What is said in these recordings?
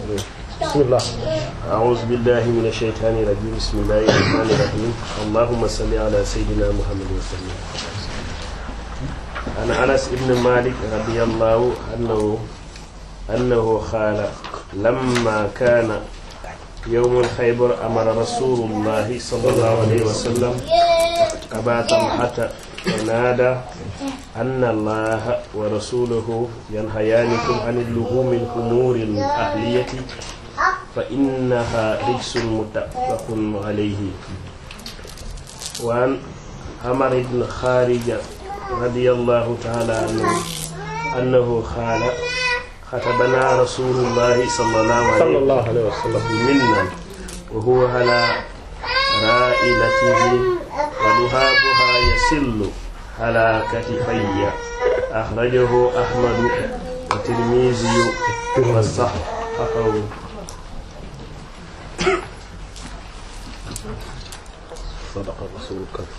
bismillah أعوذ بالله من الشيطان الرجيم بسم الله الرحمن الرحيم اللهم صل على سيدنا محمد وسلم عن أنس بن مالك رضي الله عنه أنه قال لما كان يوم الخيبر أمر رسول الله صلى الله عليه وسلم أبا طلحة فنادى أن الله ورسوله ينهيانكم عن اللحوم الخمور الأهلية فإنها رجس متفق عليه وعن عمر بن خارجة رضي الله تعالى عنه أنه قال خطبنا رسول الله صلى الله عليه وسلم sallallahu alayhi wa sallam منا وهو على رائلته ولهابها يسل على كتفي أخرجه أحمد والترمذي وصححه sadaqa rasulul karim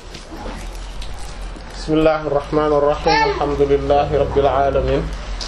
bismillahir rahmanir rahim alhamdulillahi rabbil alamin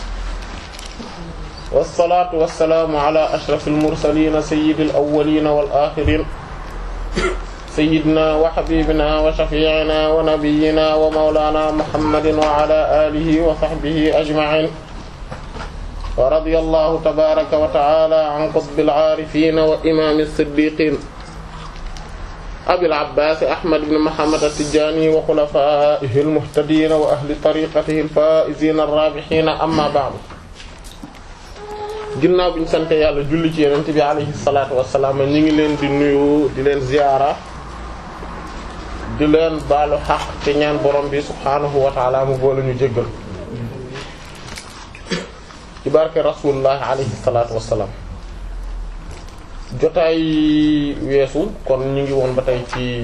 wassalaatu wassalaamu ala ashrafil mursaliin sayyidil awwaliin wal aaxiriin sayyidinaa wa habiibinaa wa shafii'inaa wa nabiyyinaa wa mawlaanaa muhammadin wa ala aalihi wa sahbihi ajma'iin wa radiyallahu tabaaraka wa ta'aalaa an qutbil aarifiin wa imaamis siddiiqiin abil abbaas ahmad ibn muhammad at-tijaani wa xulafaa'ihi al-muhtadiina wa ahli tariiqatihi al-faa'iziina ar-raabihiina amma ba'du ginnaaw bi ñu sante yàlla julli ci yonent bi alayhi salaatu wassalaam ñu ngi leen di nuyu di leen ziyaara di leen baalu xaq te ñaan borom bi subhaanahu wa ta'ala mu boole ñu jéggal ci barke rasulullah alayhi salaatu wassalaam jotaay weesu kon ñu ngi woon ba tey ci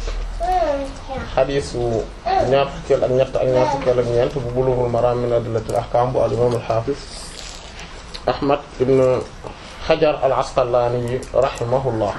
xadiisu ñaar fukkeel ak ñett ak ñaar fukkeel ak ñeent bu Bulughul Maram min adillatil ahkam bu al imam al hafiz Ahmad ibn Hajar al Asqalani rahimahullah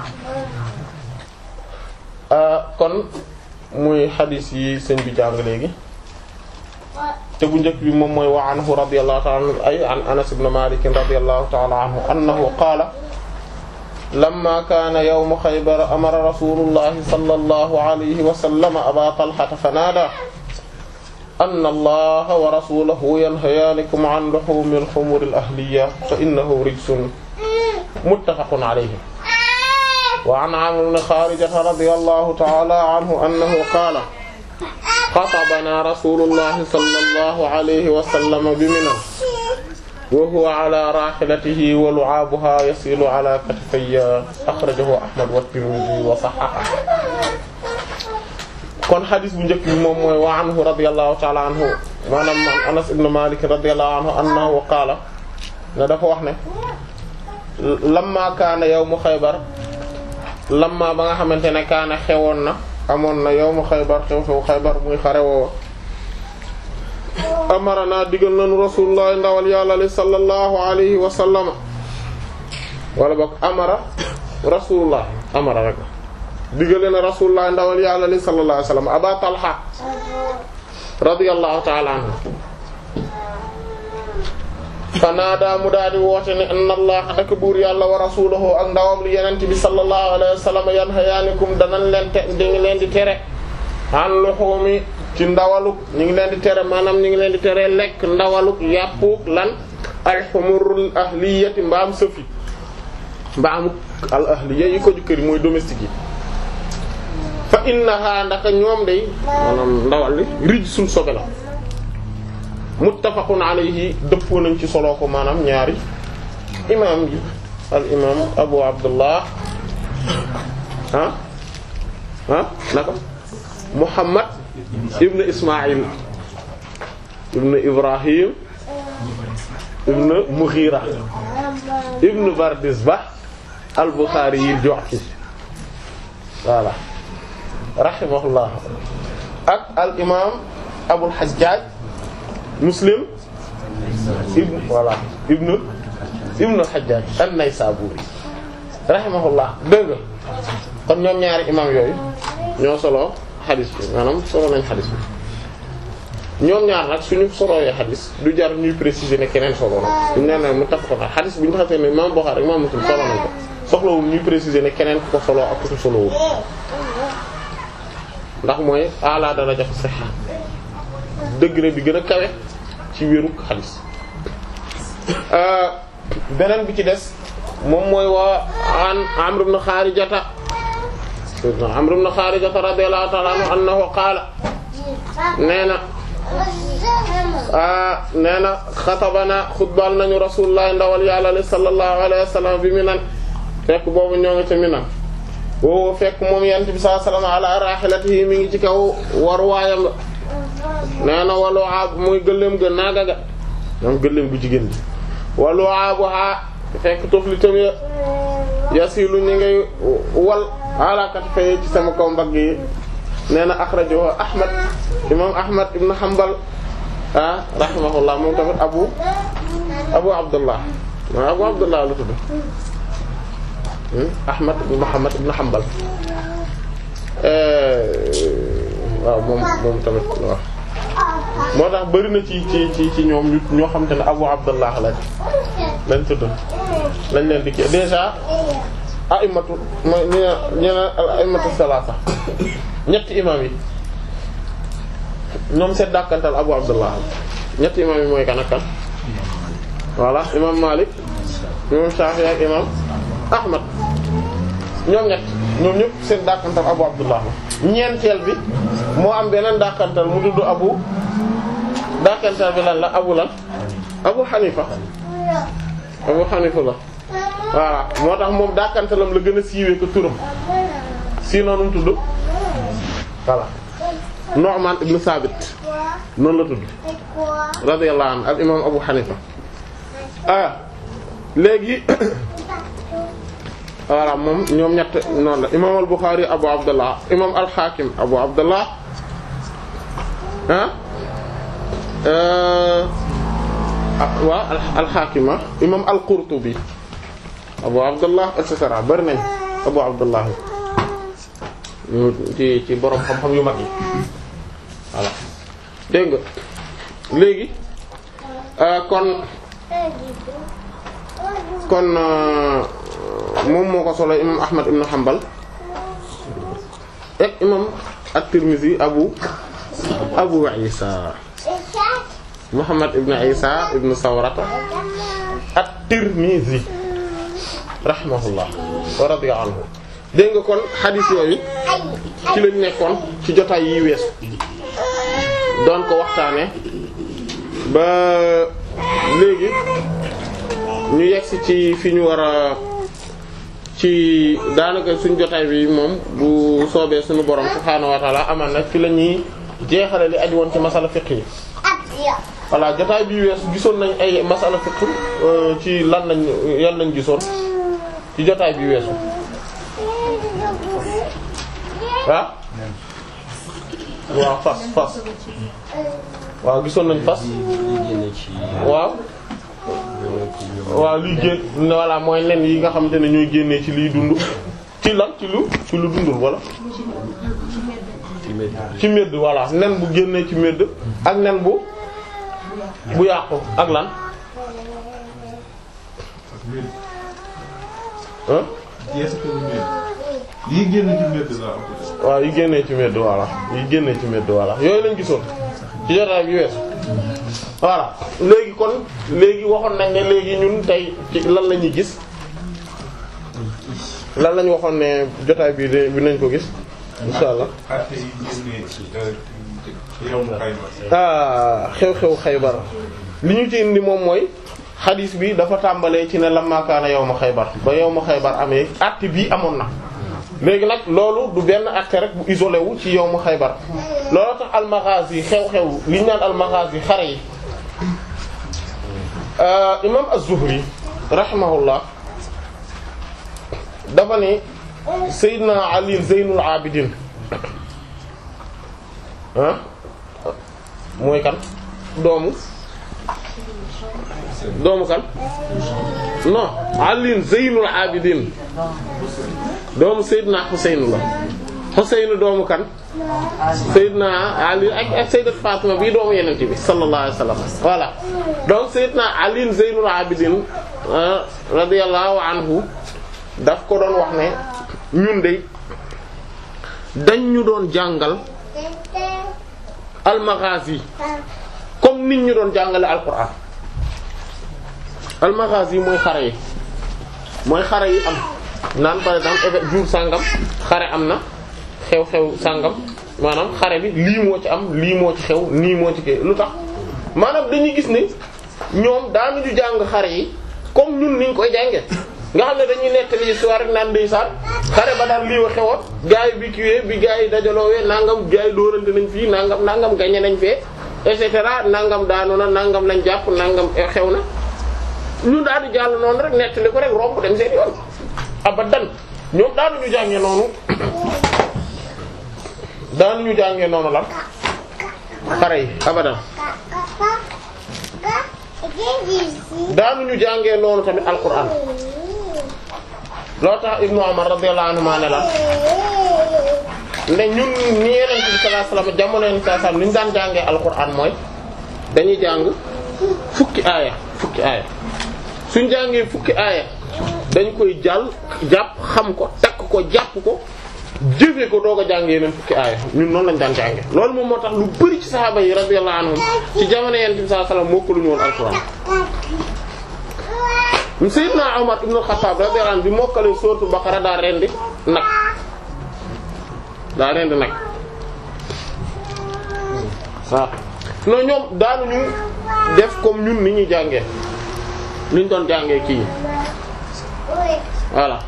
kon muy xadiis yi sëñ bi jàng léegi te bu njëkk bi moom mooy wa anhu radiyallahu ta'ala anhu ay an Anas ibn Malik radiyallahu ta'ala anhu annahu qaala lamma kaana yawmu xaybar amara rasulullahi sallallahu alayhi wa sallam aba talhata fanaadaa anna allaha wa rasulahu yanhayaanikum an luhumil humuril ahliyya fa innahu rijsun muttafaqun alayhi wa an amr ibn xaarijata radiyallahu ta'ala anhu annahu qaala xatabanaa rasulullahi sallallahu alayhi wa sallam bi Minan wa huwa ala rahilatihi wa lu'abuha yasilu ala katifayya akhrajahu Ahmad wa Tirmidhi wa sahhaha kon xadis bu njëkk bi moom mooy wa anhu radiyallahu ta'ala anhu maanaam Anas ibn Malik radiyallahu anhu annahu qaala ne dafa wax ne lamma kaana yawmu Xaybar lamma ba nga xamante ne kaana xewoon na amoon na yawmu Xaybar xew-xew Xaybar muy xare woowa amarana digal nañu rasulullah ndawal yàlla li sallallahu alayhi wa sallama wala boog amara rasulullah amara rek digale na rasulullah ndawal yàlla li sallallahu alayhi wa sallam aba talha radiyallahu ta'ala anhu fanaada mu daal di woote ne inna allah ak buur yàlla wa rasuluhu ak ndawam li yenente bi sallallahu alayhi wa sallam yanhayaanikum danañ leen te di ngi leen di tere an luhumi ci ndawaluk ñu ngi leen di tere maanaam ñu ngi leen di tere lekk ndawaluk yàppuk lan alxumurul ahliyati mbaam sëfi mbaamuk al ahliya yi ko jukkëri mooy domestique yi fa innaha ndaka ñoom day maanaam ndawal li rij suñ sobe la muttafaqun alayhi dëppoo nañ ci solo ko maanaam ñaari imam yi al imam abu abdullah ah ah naka muhammad ibn ismail ibn ibrahim ibn mughira ibn bardizbah al-bukhari yi ju'fi voilà rahimahullah ak al imam abul hajjaj muslim ibn voilà ibn ibn al-hajjaj an-naysaburi rahimahullah dëgg kon ñoom ñaari imam yooyu ñoo solo xadis bi maanaam solo nañ xadis bi ñoom ñaar nag suñu solowee xadis du jar ñuy préciser ne keneen solo na duñ ne mu tax ko nag xadis bu ñu xasee ne Imam Bukhari Imam Muslim solo nañ ko soxlawul ñuy préciser ne keneen ku ko solo ak ku ko solowul ndax mooy ala daraja sihha degré bi gën a kawe ci wéru xadis beneen bi ci des moom mooy waa an Amr ibn Kharijata Amr ibn Kharijata radiyallahu ta'ala anhu annahu qaala nee na ah nee na xatabana xutbal nañu rasulullah ndawal yàlla li sallallahu alayhi wa sallam bi Minan fekk boobu ñoo ngi ca Minan boobu fekk moom yent bi sallallahu alayhi wa sallam ala rahilatihi mi ngi ci kaw war waayam la nee na walu aab muy gëléem ga naaga ga moom gëléem gu jigéen bi walu aabu ha fekk tofli tamit yasilu ñi ngay wal alakat fay ci sama kaw mbagg yi nee na akhrajahu ahmad imam ahmad ibn hanbal ah rahimahullah moom tamit abu abu abdullah abu abdullah lu tudd ahmad ibn muhammad ibn hanbal waaw moom moom tamit waaw moo tax bari na ci ci ci ci ñoom ñu ñoo xam te ne abu abdullah lañ lañ tudd lañ leen di kii déjà aimatu mooy ñu ne ñu ne al aimatu salaasa ñetti imam yi ñoom seet dàkkantal abu abdullah ñetti imam yi mooy kan ak kan voilà imam malik imam shafi ak imam ahmad ñoom ñett ñoom ñëpp seen dàkkantal abu abdullah ñeenteel bi moo am beneen dàkkantal mu tudd abu dàkkantal bi lan la abu lan abu xanifa abu xanifa la voilà moo tax moom dàkkantalam la gën a siiwee ko turam sinon nu mu tudd voilà Nu'man ibn Sabit noonu la tudd radiyallahu anhu al imam abu xanifa ah léegi voilà moom ñoom ñett noonu la imam al Bukhari abu abdullah imam al Hakim abu abdullah ah waa al Hakima imam al Qurtubi abu abdullah et cetera bari nañ abu abdullah ñu ci ci borom xam-xam yu mag yi voilà dégg nga léegi kon kon moom moo ko solo imam ahmad ibn hanbal ak imam at-tirmidhi abu abu isa muhammad ibn isa ibn sawrata at-tirmidhi rahimahullah wa radiya anhu dégg nga kon xadis yooyu ci lañ nekkoon ci jotaay yi weesu doon ko waxtaane ba léegi ñu yegsi ci fi ñu war a ci daanaka suñ jotaay bi moom bu soobee suñu borom subhaanahu wa ta'ala aman na fi la ñuy jeexale li aju woon ci masala fiqh yi voilà jotaay bi weesu gisoon nañ ay masala fiqh ci lan lañ yan lañ gisoon ci jotaay bi weesu ah waaw fas fas waaw gisoon nañ fas waaw waaw liy génn voilà mooy nen yi nga xamante ne ñooy génnee ci liy dund ci lan ci lu ci lu dundul wala ci medd voilà nen bu génnee ci medd ak nen bu bu yàqu ak lan ah yi génn ci mbedd la waaw yi génnee ci medd voilà yi génnee ci medd voilà yooyu lañ gisoon ci jotaay bi weesu voilà léegi kon léegi waxoon nañ ne léegi ñun tey ci lan la ñuy gis lan lañ waxoon ne jotaay bi de bi nañ ko gis insha allah àtte yi génnee ci yow mu Xaybar ah xew-xew Xaybar li ñu ci indi moom mooy xadiis bi dafa tàmbalee ci ne lamma kaana yawma Xaybar ba yawma Xaybar amee àtte bii amoon na léegi nag loolu du benn àtte rek bu isolé wu ci yawmu Xaybar loolu tax al-Maghazi xew-xew li ñu naan al-Maghazi xare yi imam az-Zuhri rahimahullah dafa ne Seydina Ali Zeynul Abidin ah mooy kan doomu doomu kan non Ali Zeynul Abidin doomu Seydina Xuseyn la Xuseyn doomu kan Seydina Ali ak ak Sayyidat Fatima bii doomu Yonent bi sallallahu alayhi wasallam voilà donc Seydina Ali Zaynul Abidin radiyallahu anhu daf ko doon wax ne ñun de dañ ñu doon jàngal al-maghazi comme nit ñu doon jàngale al-Qur'an al-maghazi mooy xare yi mooy xare yi am naan par exemple éve- jour sàngam xare am na xew-xew sàngam maanaam xare bi lii moo ci am lii moo ci xew nii moo ci kii lu tax maanaam dañuy gis ne ñoom daanuñu jàng xare yi comme ñun niñ koy jànge nga xam ne dañuy nettali histoire rek naan ndeysaan xare ba daal lii wa xewoon gars yi bi kiiwee bi gars yi dajaloowee nangam gars yi dóorante nañ fii nangam nangam gañe nañ fee et cetera nangam daanu na nangam lañ jàpp nangam xew na ñun daal di jàll noonu rek nettali ko rek romb dem seen yoon abadan ñoom daanuñu jàngee noonu daanuñu jàngee noonu lan xare yi abadan daanuñu jàngee noonu tamit alquran loo tax ibnu Umar radiyallahu anhu ne la ne ñun ni Yonent bi sallallahu alayhi wasallam jamono Yonent bi sallallahu alayhi wasallam ni ñu daan jàngee alquran mooy dañuy jàng fukki aaya fukki aaya suñ jàngee fukki aaya dañ koy jàll jàpp xam ko takk ko jàpp ko jëfee ko doog a jàng yeneen fukki aaya ñun noonu lañ daan jànge loolu moom moo tax lu bari ci saxaaba yi radiyallahu anhum ci jamono Yonent bi sallallahu alayhi wasallam mokkaluñu woon alquran Sayyidna Umar ibn al-Khattab radiyallahu anhu bi mokkalee sourate Baqara daa rendi nag daa rendi nag waaw non ñoom daanuñu def comme ñun ni ñuy jàngee ni ñu doon jàngee kii voilà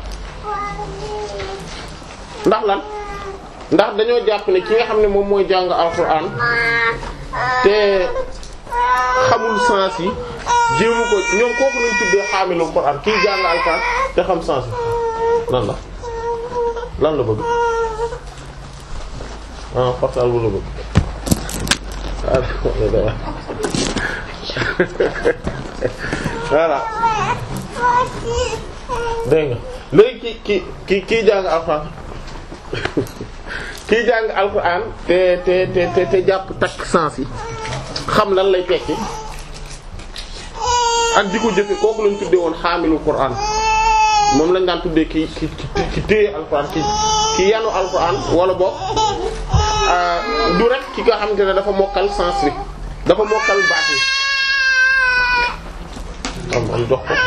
ndax lan ndax dañoo jàpp ne ki nga xam ne moom mooy jàng alxuraan te xamul sens yi jéemu ko ñoom kooku lañ tuddee xaamilul Qur'an kii jàng alxuraan te xam sens yi lan la lan la bëgg ah portal bu la bëgg voilà dégg nga léegi ki ki ki kii jàng alxuraan kii jàng alxuraan te te te te te jàpp takk sens yi xam lan lay tekki ak di ko jëfe kooku lañ tuddee woon xaamilu Qur'an moom lañ daan tuddee ki ki ki téye alxuraan ki ki yanu alxuraan wala boog du rek ki nga xamante ne dafa mokkal sens bi dafa mokkal baat yi am am jox ko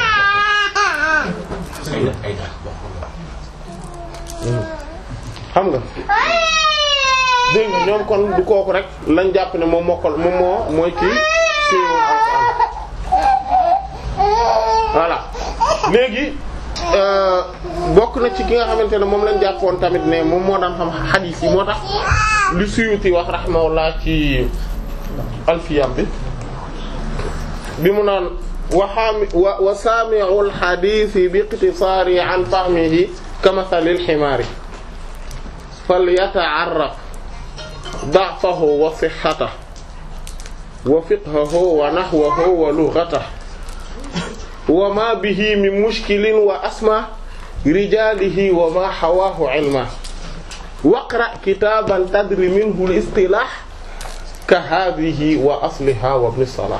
xam nga dégg nga ñoom kon du kooku rek lañ jàpp ne moom mokkal moom moo mooy kii téyewoon alxuraan voilà léegi bokk na ci ki nga xamante ne moom lañ jàppoon tamit ne moom moo daan xam xadiis yi moo tax li Suyuti wax rahimahullah ci alfiyam bi bi mu naan wa xaami wa wa saami'u alxadiisi bi iqtisaari an fahmihi kamathali alximaari falyata'arraf da'fahu wa sihhatahu wa fiqhahu wa nahwahu wa lughatahu wa ma bihi min mushkilin wa asma rijalihi wa ma hawaahu ilma waqra kitaban tadri minhu al-istilah ka hadhihi wa asliha wa ibn salah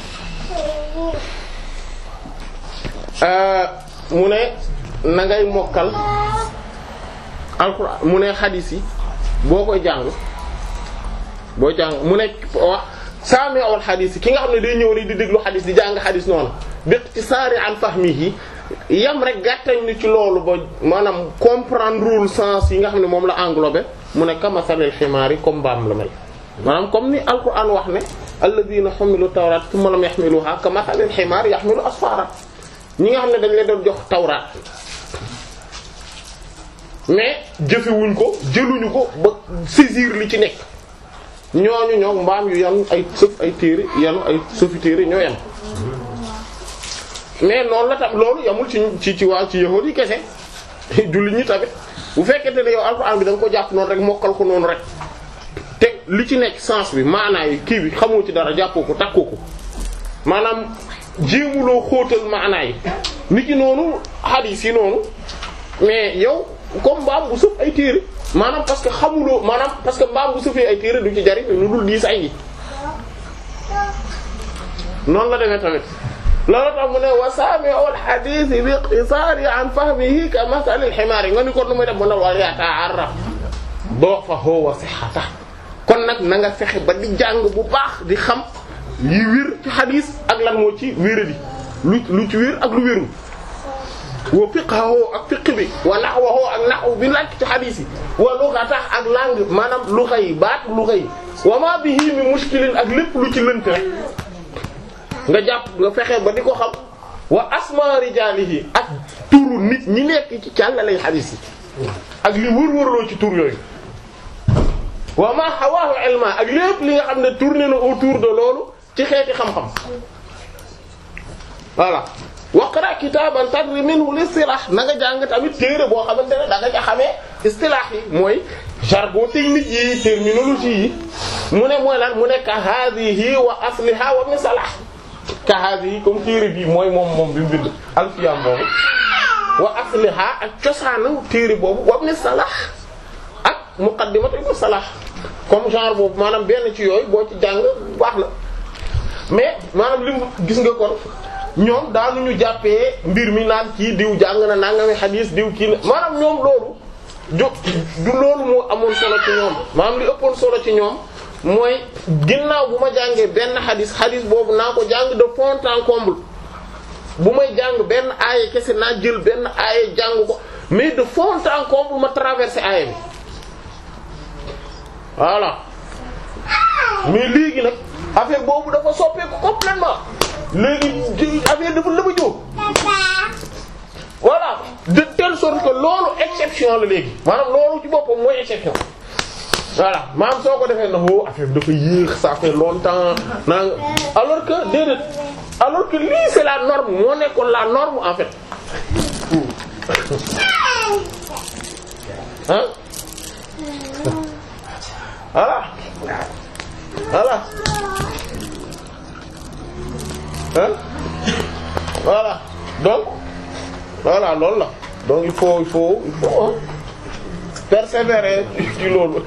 mu ne na ngay mokkal alquran mu ne xadis yi boo koy jàng boo jàng mu ne wax saami awal xadis yi ki nga xam ne day ñëw rek di déglu xadis di jàng xadis noonu béq ci saari an fahmihi yam rek gàttañ ni ci loolu ba maanaam comprendrewul sens yi nga xam ne moom la englobé mu ne kamasalil ximaar yi comme mbaam la mel maanaam comme ni alquran wax ne alladhina humilu tawrat thumma lam yahmiluha kamasalil ximaar yahmilu asfara ñi nga xam ne dañ leen doon jox tawraat mais jëfewuñ ko jëluñu ko ba saisir li ci nekk ñooñu ñoo mbaam yu yan ay sëf ay téere yanu ay sëfi téere ñoo yan mais noonu la tam loolu yamul ci ci ci waa ci yahuud yi kese jullit ñi tamit bu fekkente ne yow alxuraan bi da nga ko jàpp noonu rek mokkal ko noonu rek te li ci nekk sens bi maanaa yi kii bi xamoo ci dara jàppoo ko takkoo ko maanaam jéemuloo xóotal maanaa yi nit ki noonu hadith yi noonu mais yow comme mbaam bu sëf ay téere maanaam parce que xamuloo maanaam parce que mbaam bu sëfee ay téere du ci jariñ lu dul diis ay yi noonu la demee tamit loolu tax mu ne wa sami'u al-hadith bi iqtisari an fahmihi ka masal al-himar nga ni kon nu muy def mu ne wal yata'arraf da'fahu wa sihhatahu kon nag na nga fexe ba di jàng bu baax di xam yi wér ci xadis ak lan moo ci wéradi lu lu ci wér ak lu wérul wa fiqhahu ak fiqh bi wa nahwahu ak nahw bi lakk ci xadis yi wa lughatahu ak langue maanaam lugha yi baat lugha yi wa ma bihi min mushkilin ak lépp lu ci lënt rek nga jàpp nga fexe ba di ko xam wa asma rijalihi ak turu nit ñi nekk ci càllalay xadis yi ak li wër-wërloo ci tur yooyu wa ma hawaahu ilma ak lépp li nga xam ne tourné na autour de loolu ci xeeti xam-xam voilà waqra kitaban tadri minhu l-istilah na nga jàng tamit téere boo xamante ne da nga ca xamee istilah yi mooy jargon technique yi terminologie yi mu ne mooy lan mu ne ka hadhihi wa asliha wa ibn salah ka hadhihi comme téere bii mooy moom moom bi mu bind alfiyam boobu wa asliha ak cosaanu téere boobu wa ibn salah ak muqaddimatu ibn salah comme genre boobu maanaam benn ci yooyu boo ci jàng baax na mais maanaam li mu gis nga kon ñoom daanuñu jàppee mbir mi naan kii diw jàng na nangami xadiis diw kii maanaam ñoom loolu du du loolu moo amoon solo ci ñoom maanaam li ëppoon solo ci ñoom mooy ginnaaw bu ma jàngee benn xadiis xadiis boobu naa ko jàng de fond en comble bu may jàng benn aaya kese naa jël benn aaya jàng ko mais de fond en comble ma traversé aaya bi voilà mais léegi nag affaire boobu dafa soppeeku complètement léegi affaire dafa lëba jóg voilà de telle sorte que loolu exception la léegi maanaam loolu ci boppam mooy exception voilà maanaam soo ko defee na woo affaire bi dafa yéex ça fait longtemps naa alors que déedéet alors que lii c'est la norme moo nekkoon la norme en fait hein voilà voilà hein voilà donc voilà loolu la donc il faut il faut il faut hein, persévérer ci loolu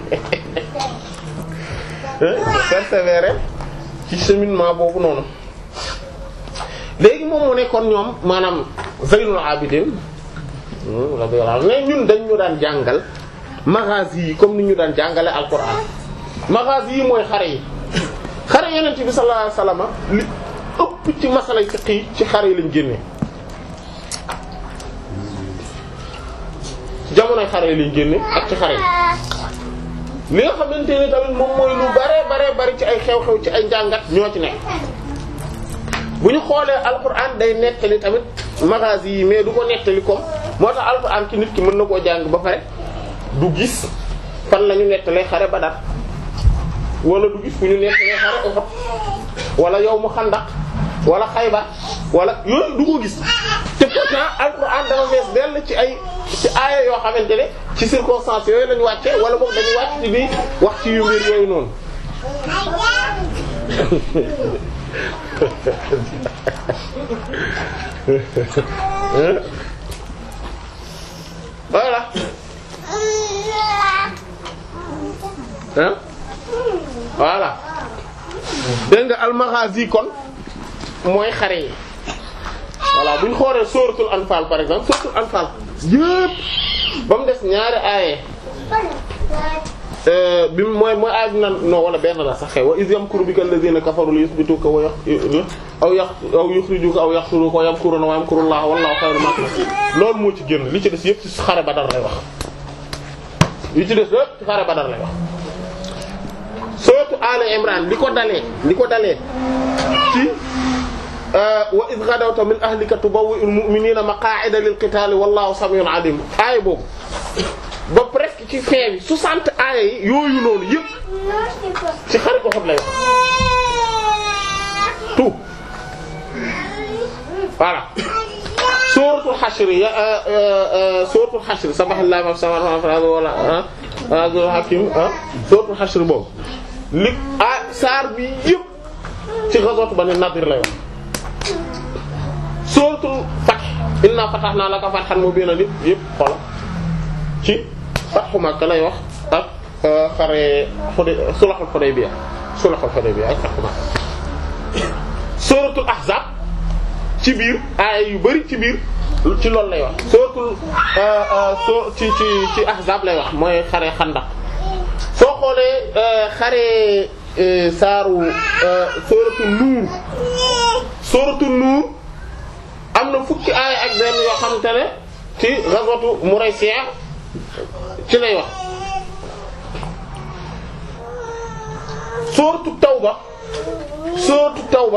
hein, persévérer ci cheminement boobu noonu léegi moom mu nekkoon ñoom maanaam Zaynul Abidin radiyallahu anhu mais ñun dañ ñu daan jàngal magazi yi comme ni ñu daan jàngale alquran magazi yi mooy xare yi xare yeneen bi sallallahu alayhi wasallam li ëpp ci masalay fiqh yi ci xare yi lañ génnee jamonoy xare yi lañ génne ak ci xare yi li nga xamante ne tamit moom mooy lu bare bare bari ci ay xew-xew ci ay njàngat ñoo ci nekk bu ñu xoolee alquran day nettali tamit magazi yi mais du ko nettali comme moo tax alquran ci nit ki mën na koo jàng ba pare du gis fan la ñu nettalee xare Badar wala du gis fu ñu nettalee xare Uhud wala yawmu Xandaq wala Xaybar wala yooyu du ko gis te pourtant alquran dafa fees dell ci ay ci aaya yoo xamante ne ci circonstances yooyu lañu wàcce wala boog dañuy wàcc ci bi wax ci yu mbir yooyu noonu voilà hein voilà dégg nga almaghazi kon mooy xare yi voilà bu ñu xoolee suratul anfal par exemple suratul anfal yépp ba mu des ñaari aaye bi mooy mooy aay bi nan non wala benn la sax xew wa iz yamkuru bika alladhina kafaru li yuthbituka wa aw yax aw yukhrijuka aw yaqtuluka wa yamkuruna wa yamkurullahu wallahu khayrul makirin loolu moo ci génn li ci des yépp ci xare Badar lay wax li ci des yépp ci xare Badar lay wax surtout Ali Imran li ko dalee li ko dalee ci wa iz ghadawta min ahlika tubawwi'ul mu'minina maqa'ida lil qitali wallahu sami'un alim aaya boobu ba presque ci fin bi 60 aaya yi yooyu noonu yëpp ci xare ko xam lay wax tout voilà suratul hashr ya suratul hashr sabahallahi ma samawati wala azul hakim suratul hashr boobu li ah saar bi yëpp ci ghazwat Bani Nadir lay wax suratul Fath inna fatahna laka fathan mubinan yëpp yëpp xola ci Fathu Makka lay wax ak xare Huday sulhul Hudaybiya sulhul Hudaybiya ak Fathu Makka suratul Ahzab ci biir aaya yu bari ci biir ci loolu lay wax suratul so ci ci ci Ahzab lay wax mooy xare Xandaq soo xoolee xare saaru suratul Nuur suratul Nuur am na fukki aaya ak benn yoo xamante ne ci ghazwatu Muraysiya ci lay wax sooratu Tawba sooratu Tawba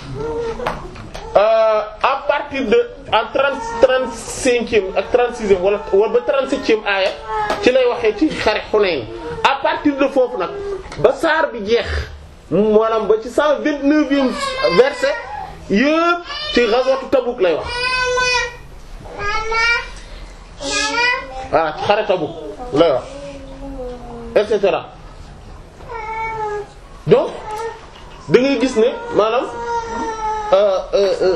à partir de en trente trente cinquième ak trente sixième wala wala ba trente septième aaya ci lay waxee ci xare Hunayn à partir de foofu nag ba saar bi jeex maanaam ba ci cent vingt neuvième verset yëpp ci ghazwatu Tabuk lay wax voilà ci xare Tabuk lay wax et cetera donc da ngay gis ne maanaam euh, euh, euh,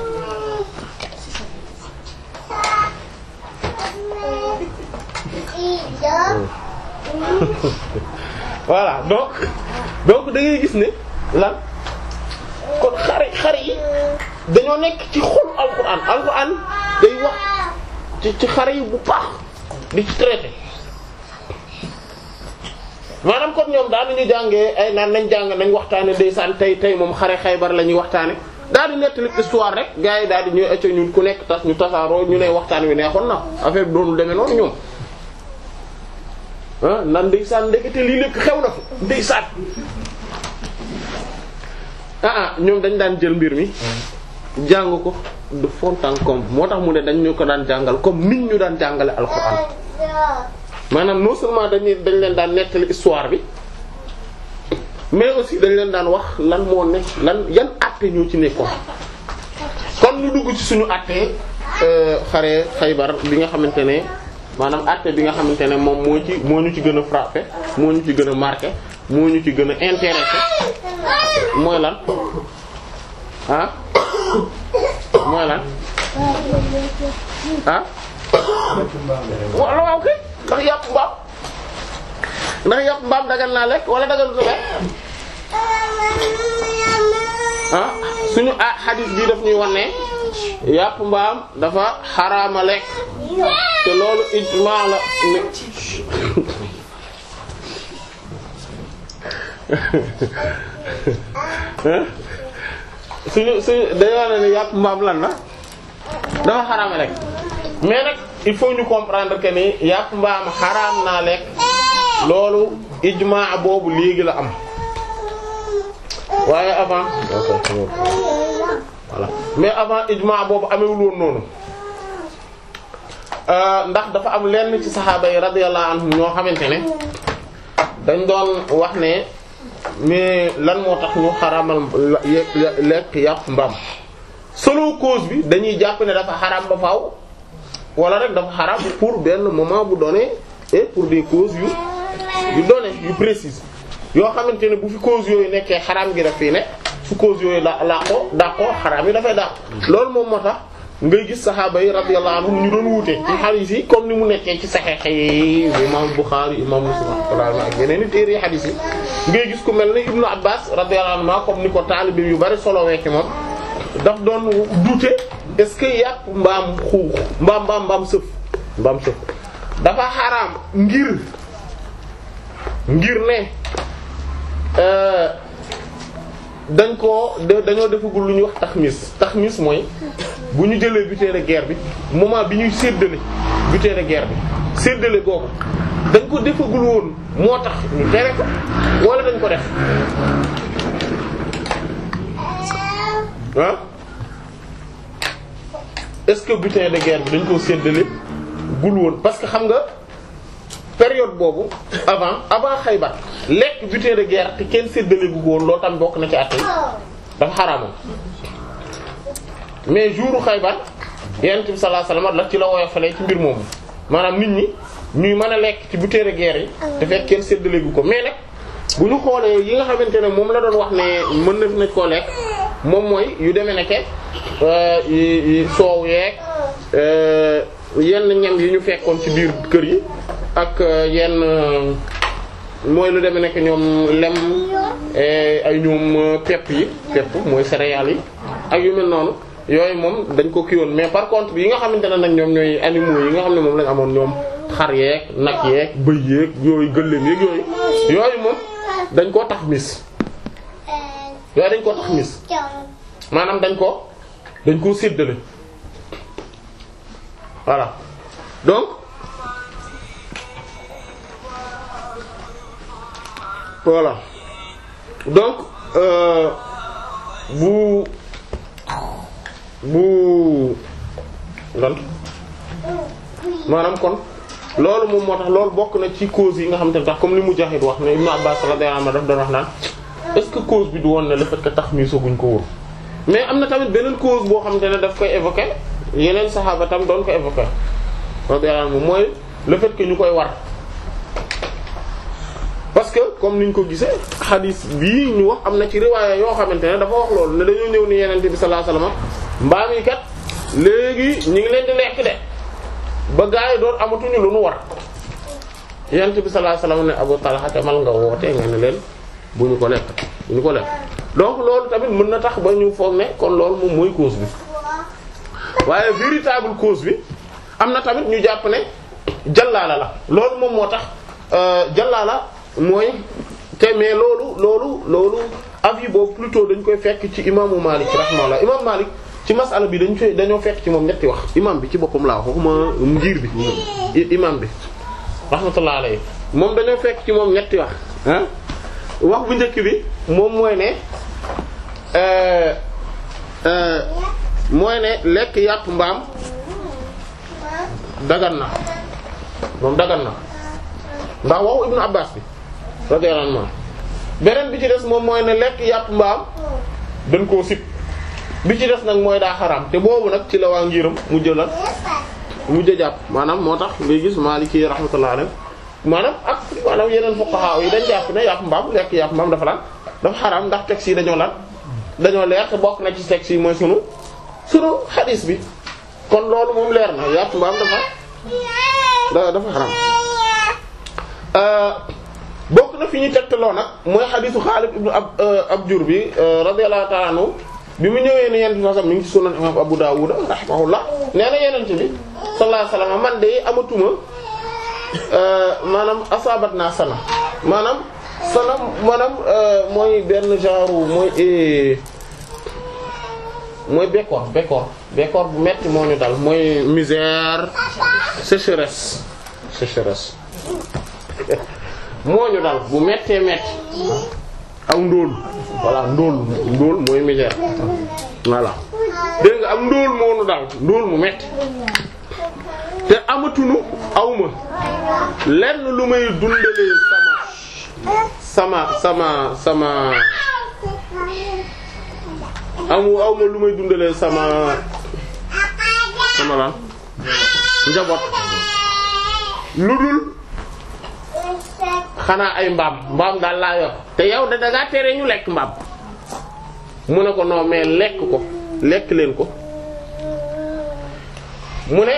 voilà donc donc da ngay gis ne lan kon xare xare yi dañoo nekk ci xolu alxuraan alxuraan day wax ci ci xare yi bu baax di ci traité maanaam kon ñoom daan nañu jàngee ay naan nañ jàng nañ waxtaane ndeysaan tey tey moom xare Xaybar la ñuy waxtaane daal di nettali histoire rek gars yi daal di ñuy ëcc ñun ku nekk tas ñu tasaaroo ñu ne waxtaan wi neexoon na affaire bi doonul demee noonu ñoom ah nan ndeysaan ndekete lii lépp xew na fa ndeysaan ah ah ñoom dañ daan jël mbir mi jàng ko de fond en comble moo tax mu ne dañ ñu ko daan jàngal comme nit ñu daan jàngale alxuraan maanaam non seulement dañuy dañ leen daan nettali histoire bi mais aussi dañ leen daan wax lan moo nekk lan yan àtte ñoo ci nekkoon kon ñu dugg ci suñu àtte xare Xaybar bi nga xamante ne maanaam àtte bi nga xamante ne moom moo ci moo ñu ci gën a frappé moo ñu ci gën a marqué moo ñu ci gën a intéressé mooy lan ah mooy lan ah wala waaw kay ndax yàpp mbaam ndax yàpp mbaam dagal naa lekk wala dagal du lekk ah suñu ah hadith bi daf ñuy wan ne yàpp mbaam dafa xaraama lekk te loolu ijmaa la ne suñu suñu dañoo wane ne yàpp mbaam lan la dafa xaraama lekk mais nag il faut ñu comprendre que ni yàpp mbaam xaraam naa lekk loolu ijmaa boobu léegi la am waaye avant voilà mais avant ijmaa boobu amewul woon noonu ndax dafa am lenn ci saxaaba yi radiyallahu anhum ñoo xamante ne dañ doon wax ne mais lan moo tax ñu xaramal lekk yàpp mbaam selon cause bi dañuy jàpp ne dafa xaraam ba faaw wala rek dafa xaraam pour benn moment bu donné et pour des causes yu yu donné yu précises yoo xamante ne bu fi cause yooyu nekkee xaraam gi daf fii ne fu cause yooyu la laqoo dàqoo xaraam yi dafay dàq loolu moom moo tax ngay gis saxaaba yi radiyallahu anhum ñu doon wuute ci xadiis yi comme ni mu nekkee ci saxeex yi imam Bukhari imam Muslim rahmatullah ak yeneen i téere yi xadiis yi ngay gis ku mel ne Ibnu Abbas radiyallahu anhu comme ni ko taalibe yu bari solo wekki moom daf doon duute est-ce que yàpp mbaam xuux mbaam mbaam mbaam sëf mbaam sëf dafa xaraam ngir ngir ne dañ koo dañoo defagul lu ñuy wax taxmis taxmis mooy bu ñu jëlee butin de guerre bi moment bi ñuy séddale butin de guerre bi séddale googu dañ ko defagul woon moo tax ñu tere ko wala dañ ko def ah est-ce que butin de guerre bi dañ koo séddale gul woon parce que xam nga période boobu avant avant Xaybar lekk butin de guerre te kenn séddale gu woon loolu tam bokk na ci àtte dafa xaraamoon mais jouru Xaybar Yonent bi sallallahu alayhi wasallam la ci la woyofalee ci mbir moomu maanaam nit ñi ñuy mën a lekk ci butin de guerre yi te fekk kenn séddale gu ko mais nag bu ñu xoolee yi nga xamante ne moom la doon wax ne mën na fi nañ koo lekk moom mooy yu demee nekke soow yeeg yenn ñam yi ñu fekkoon ci biir kër yi ak yenn mooy lu demee nekk ñoom lem ay ñoom pepp yi pepp mooy céréales yi ak yu mel noonu yooyu moom dañ ko kiiwoon mais par contre yi nga xamante ne nag ñoom ñooy animaux yi nga xam ne moom lañ amoon ñoom xar yeeg nag yeeg bëy yeeg yooyu gëléem yeeg yooyu yooyu moom dañ koo tax mis yooyu dañ koo tax mis maanaam dañ ko dañ koo séddale voilà donc voilà donc euh, bu bu lan maanaam kon loolu moom moo tax loolu bokk na ci cause yi nga xam te ne tax comme li Mujaahid wax ne Ibn Abbas radiyallahu anhu daf doon wax naan est-ce que cause bi du woon ne le fait que tax mi soguñ ko wóor mais am na tamit beneen cause boo xam te ne daf koy évoquer yeneen saxaaba tam doon ko évoquer radiyallahu anhu mooy le fait que ñu koy war parce que comme niñ ko gisee xadis bii ñu wax am na ci riwaaya yoo xamante ne dafa wax loolu ne dañoo ñëw ni yenente bi sallallahu alayhi wasallam mbaam yi kat léegi ñu ngi leen di lekk de ba gaa yi doon amatuñu lu nu war yenente bi sallallahu alayhi wasallam ne Abu Talha demal nga woote nga ne leen bu ñu ko lekk bu ñu ko lekk donc loolu tamit mën na tax ba ñu foog ne kon loolu moom mooy cause bi waaye véritable cause bi am na tamit ñu jàpp ne jallaala la loolu moom moo tax jallaala mooy te mais loolu loolu loolu avis boobu plutôt dañ koy fekk ci imaamu Malik rahimahullah imam Malik ci masala bi dañ koy dañoo fekk ci moom ñetti wax imam bi ci boppam laa wax waxuma ngir bi imam bi rahmatullah alayhi moom dañoo fekk ci moom ñetti wax ah wax bu njëkk bi moom mooy ne mooy ne lekk yàpp mbaam dagan na moom dagan na ndax waxu Ibnu Abbas bi radiyallahu anhu beneen bi ci des moom mooy ne lekk yàpp mbaam dañ koo sib bi ci des nag mooy daa xaraam te boobu nag ci la waa ngiram mu jëlal mu jëjàpp maanaam moo tax ngay gis Maliki rahmatullahi alayhi maanaam ak maanaam yeneen fuqaha yi dañ jàpp ne yàpp mbaam lekk yàpp mbaam dafa lan dafa xaraam ndax texte yi dañoo lan dañoo leer te bokk na ci texte yi mooy sunu sunu xadiis bi kon loolu moom leer na yàpp mbaam dafa dafa xaraam bokk na fi ñu tegtaloo nag mooy xadiisu Xaalid ibnu ab Abjur bi radiyallahu ta'ala anhu bi mu ñëwee ne yent bi sallam mi ngi ci sunan imam Abu Dawud rahimahullah nee na yenent bi sallallahu alayhi wasallam man de amatuma maanaam asabat naa sana maanaam sana maanaam mooy benn genre mooy mooy bekkoor bekkoor bekkoor bu metti moo ñu dal mooy misère sécheresse sécheresse moo ñu dal bu mettee metti aw ndóol voilà ndóol ndóol mooy misère voilà dégg nga am ndóol moo ñu dal ndóol mu metti te amatunu awma lenn lu may dundalee sama sama sama sama amu awma lu may dundalee sama sama lan njaboot lu dul xanaa ay mbaam mbaam daal laa yor te yow da dangaa tere ñu lekk mbaam mu ne ko non mais lekk ko lekk leen ko mu ne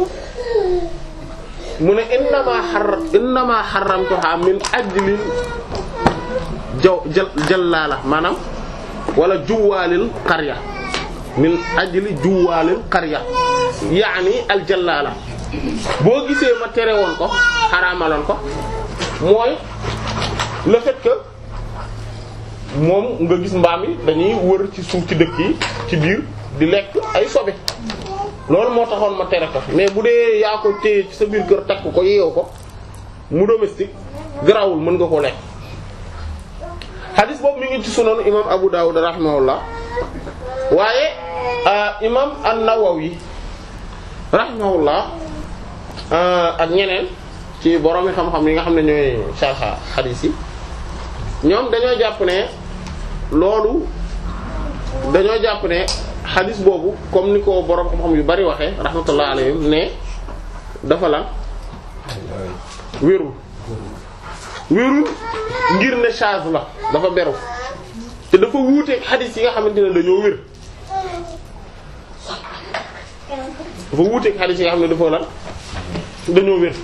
mu ne innama xar innama xaramtuha min ajli jaw jal jallala maanaam wala juwaalil qarya min ajli juwaalil qarya yaani al jallala boo gisee ma tere woon ko xaraamaloon ko mooy le fait que moom nga gis mbaam yi dañuy wër ci suuf ci dëkk yi ci biir di lekk ay sobe loolu moo taxoon ma tere ko mais bu dee yaa ko téye ci sa biir kër takk ko yeew ko mu domestique garawul mën nga ko lekk xadis boobu mi ngi ci sunan imam Abu Dawud rahimahullah waaye imam an-Nawawi rahimahullah ak ñeneen ci borom xam-xam yi nga xam ne ñooy sarxa xadis yi ñoom dañoo jàpp ne loolu dañoo jàpp ne xadis boobu comme ni ko borom xam-xam yu bari waxee rahmatullah alayhim ne dafa la wérul wérul ngir ne charge la dafa beru te dafa wuuteeg xadis yi nga xamante ne dañoo wér dafa wuuteeg xadiis yi nga xam ne dafa lan dañoo wér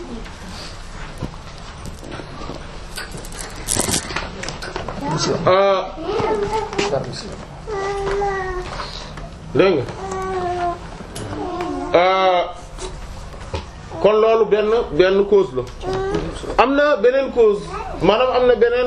euh dégg nga euh kon loolu benn benn cause la am na beneen cause maanaam am na beneen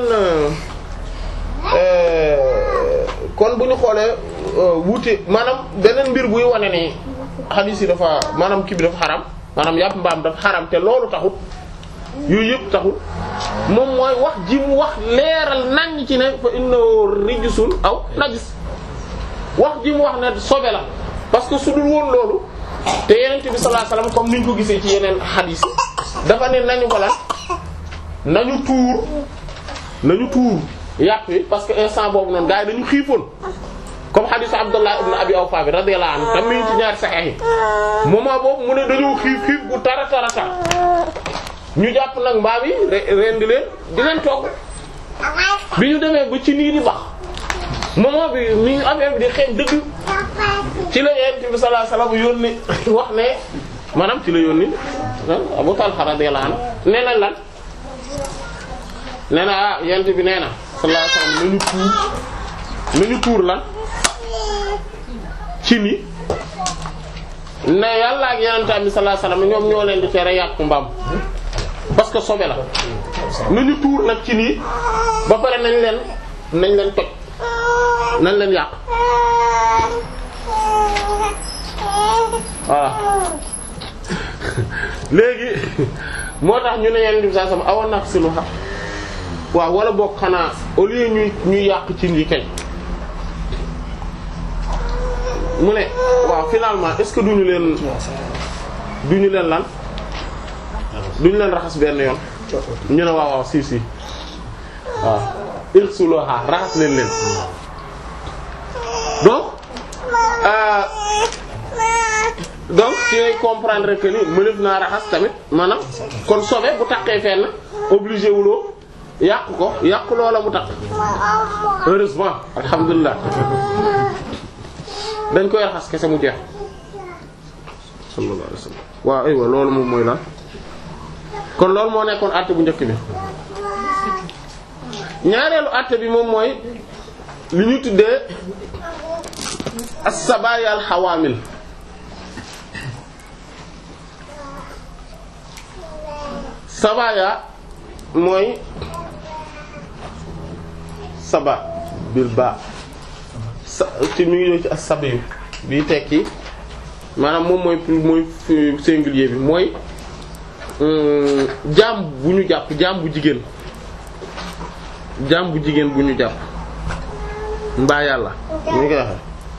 euh kon bu ñu xoolee wuute maanaam beneen mbir buy wane ni xadiis yi dafa maanaam kii bi dafa xaram maanaam yàpp mbaam dafa xaram te loolu taxut yooyu yëpp taxul moom mooy wax ji mu wax leeral nañ ci ne fa innahu rijsun aw najis wax ji mu wax ne sobe la parce que su dul woon loolu te yeneen bi sallallahu alayhi wasallam comme niñ ko gisee ci yeneen xadiis yi dafa ne nañu ko lan nañu tuur nañu tuur yàpp yi parce que instant boobu noonu gars yi dañu xiifoon comme hadith Abdullah ibn Abi Awfa bi radiyallahu anhu tam mi ngi ci ñaari sahih yi moment boobu mu ne dañoo xiif xiif bu tara tara tar ñu jàpp nag mbaam yi ren di leen di leen togg bi ñu demee ba ci nii di bax moment bi mi affaire bi di xeeñ dëgg ci la Yonent bi sallallahu alayhi wasallam yónni wax ne maanaam ci la yónni Abu Talha radiyallahu anhu nee na lan nee na ah Yonent bi nee na sallallahu alayhi wasallam nañu tuur nañu tuur lan ci ni ne yàlla ak Yonent bi sallallahu alayhi wasallam ñoom ñoo leen di tere yàqu mbaam parce que sobe la nañu tuur nag ci nii ba pare nañ leen nañ leen toj nañ leen yàq voilà léegi moo tax ñu ne yenn di saa sama awa naq si lu xam waaw wala boog xanaa au lieu ñuy ñuy yàq ci yi kay mu ne waaw finalement est-ce que duñu leen duñu leen lan duñu leen raxas benn yoon ñu ne waaw waaw si si waaw irsuluha raxas leen leen donc euh, donc ci ngay comprendre que ni mënef naa raxas tamit maanaam kon sobe bu taqee fenn obligé wuloo yàq ko yàq loola mu taq heureusement alhamdulilah dañ koy raxas kese mu jeex sallallahu alayhi wasallam waaw aywa loolu moom mooy lan kon loolu moo nekkoon àtte bu njëkk bi ñaareelu àtte bi moom mooy li ñu tuddee as-sabaya al-hawamil sabaya mooy saba bil ba sa ci mi ngi ñëw ci as-sabiyu bi tekki maanaam moom mooy mooy singulier bi mooy jaam bu ñu jàpp jaam bu jigéen jaam bu jigéen bu ñu jàpp mbaa yàlla ñu ngi koy waxe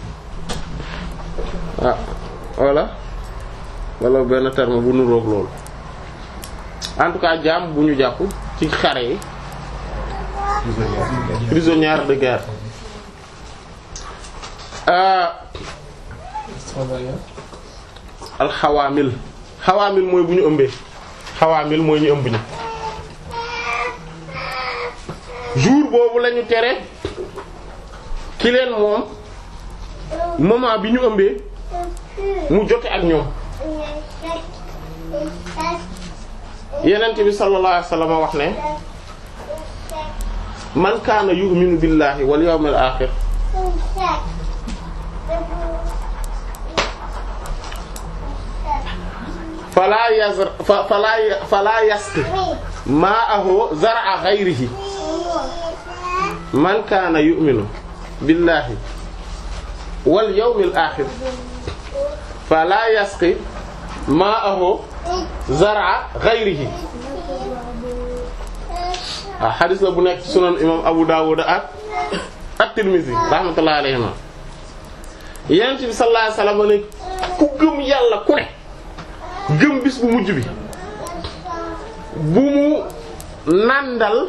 ah walla walla benn terme bu nuroog loolu en tout cas jaam bu ñu jàpp ci xare yi prisonnière de guerre alxawaamil xawaamil mooy bu ñu ëmbee xawaamil mooy ñu ëmb ñi jour boobu lañu tere ki leen moom moment bi ñu ëmbee mu jote ak ñoom yenent bi sallallahu alayhi wasallam wax ne man kaana yu'minu billahi wal yawmil akhir fala yazr fala fala yasqi ma'ahu zar'a ghayrihi man kaana yu'minu billahi wal yawmil akhir fala yasqi ma'ahu zar'a ghayrihi waaw xadis la bu nekk ci sunan imam Abu Dawud ak at-Tirmidhi rahmatullahi alayhima yonent bi sallallahu alayhi wasallam ne ku gëm yàlla ku ne gëm bis bu mujj bi bu mu nàndal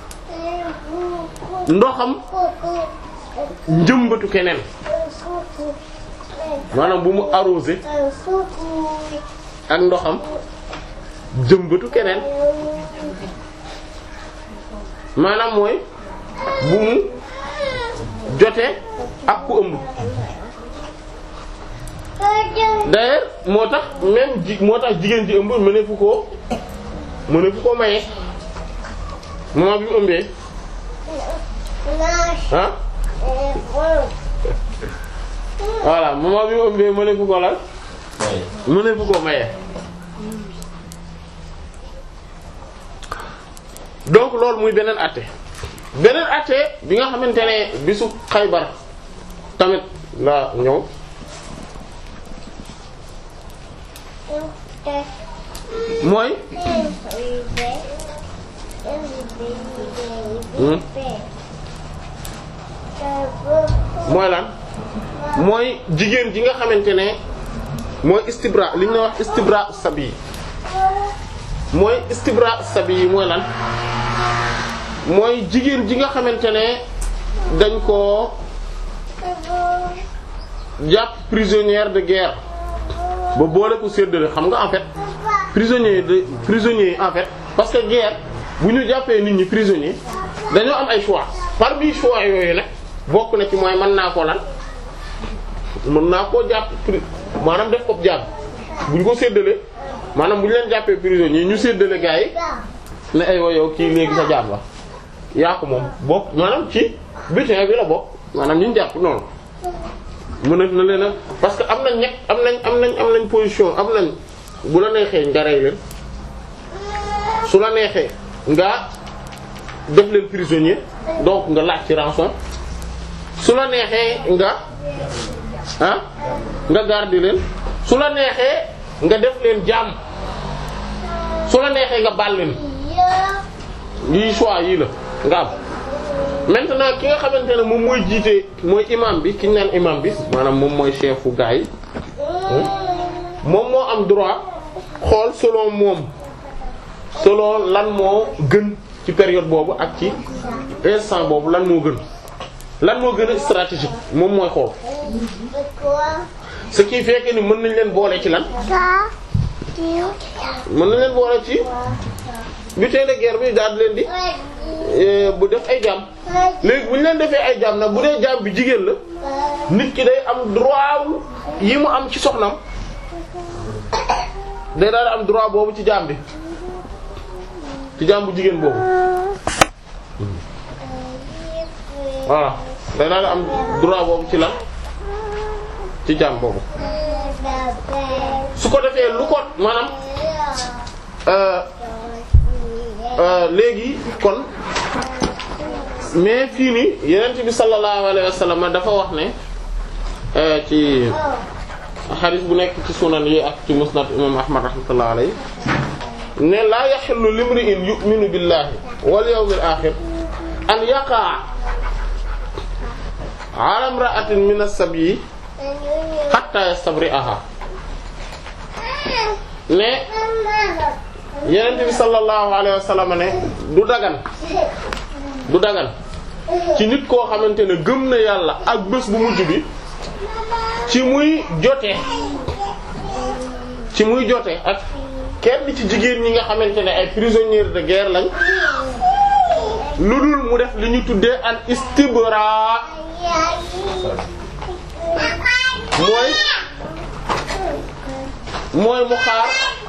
ndoxam njëmbatu keneen maanaam bu mu arrosé ak ndoxam jëmbatu keneen maanaam mooy bu mu jote ak ku ëmb d'ailleurs moo tax même ji moo tax jigéen ji ëmb mënefu koo mënefu koo maye moment bi mu ëmbee ah voilà moment bi mu ëmbee mënefu ko lan mënefu koo maye donc loolu muy beneen àtte beneen àtte bi nga xamante ne bisu Xaybar tamit la ñëw mooy mooy lan mooy jigéen ji nga xamante ne mooy istibra li ñu wax istibra sabi mooy istibra sabi yi mooy lan mooy jigéen ji nga xamante ne dañ koo jàpp prisonnière de guerre ba boole ko séddale xam nga en fait prisonnier de prisonnier en fait parce que guerre bu ñu jàppee nit ñi prisonnier dañoo am ay choix parmi choix yooyu nag bokk na ci mooy mën naa ko lan mën naa koo jàpp pri maanaam def ko jàpp bu ñu ko séddalee maanaam bu ñu leen jàppee prisonnier ñu séddale gars yi ne ay wa yow kii léegi sa jaam la yaa ko moom bokk maanaam ci butin bi la bokk maanaam ñu jàpp noonu mën na leen a parce que am nañ ñekk am nañ am nañ am nañ position am nañ bu la neexee nga rey leen su la neexee nga def leen prisonnier donc nga laaj ci rançon su la neexee nga ah nga garder leen su la neexee nga def leen jaam su la neexee nga baal leen lii choix yii la nga am maintenant ki nga xamante ne moom mooy jiite mooy imam bi ki ñu naan imam bi maanaam moom mooy chefu gaa yi moom moo am droit xool selon moom selon lan moo gën ci période boobu ak ci instant boobu lan moo gën lan moo gën a stratégique moom mooy xool ce qui fait que ni mën nañ leen boole ci lan mën nañ leen boole ci butin de guerre bi daal leen di bu def ay jaam léegi bu ñu leen defee ay jaam nag bu dee jaam bi jigéen la nit ki day am droit yi mu am ci soxnam day daal am droit boobu ci jaam bi ci jaam bu jigéen boobu voilà day daal am droit boobu ci lan ci jaam boobu su ko defee lu ko maanaam léegi kon mais fii nii yenent bi sallallahu alayhi wa sallam dafa wax ne ci xadis bu nekk ci sunan yi ak ci musnad imam ahmad rahmatullah alayhi ne laa yaxillu limri'in yu'minu billahi wal yawmil akhir an yaqa'a ala imra'atin min as-sabyi hatta yastabri'aha ne yenent bi sallallahu alayhi wa sallam ne du dagan du dagan ci nit koo xamante ne gëm na yàlla ak bés bu mujj bi ci muy jote ci muy jote ak kenn ci jigéen ñi nga xamante ne ay prisonniers de guerre lañ lu dul mu def li ñu tuddee al istibra mooy mooy mu xaar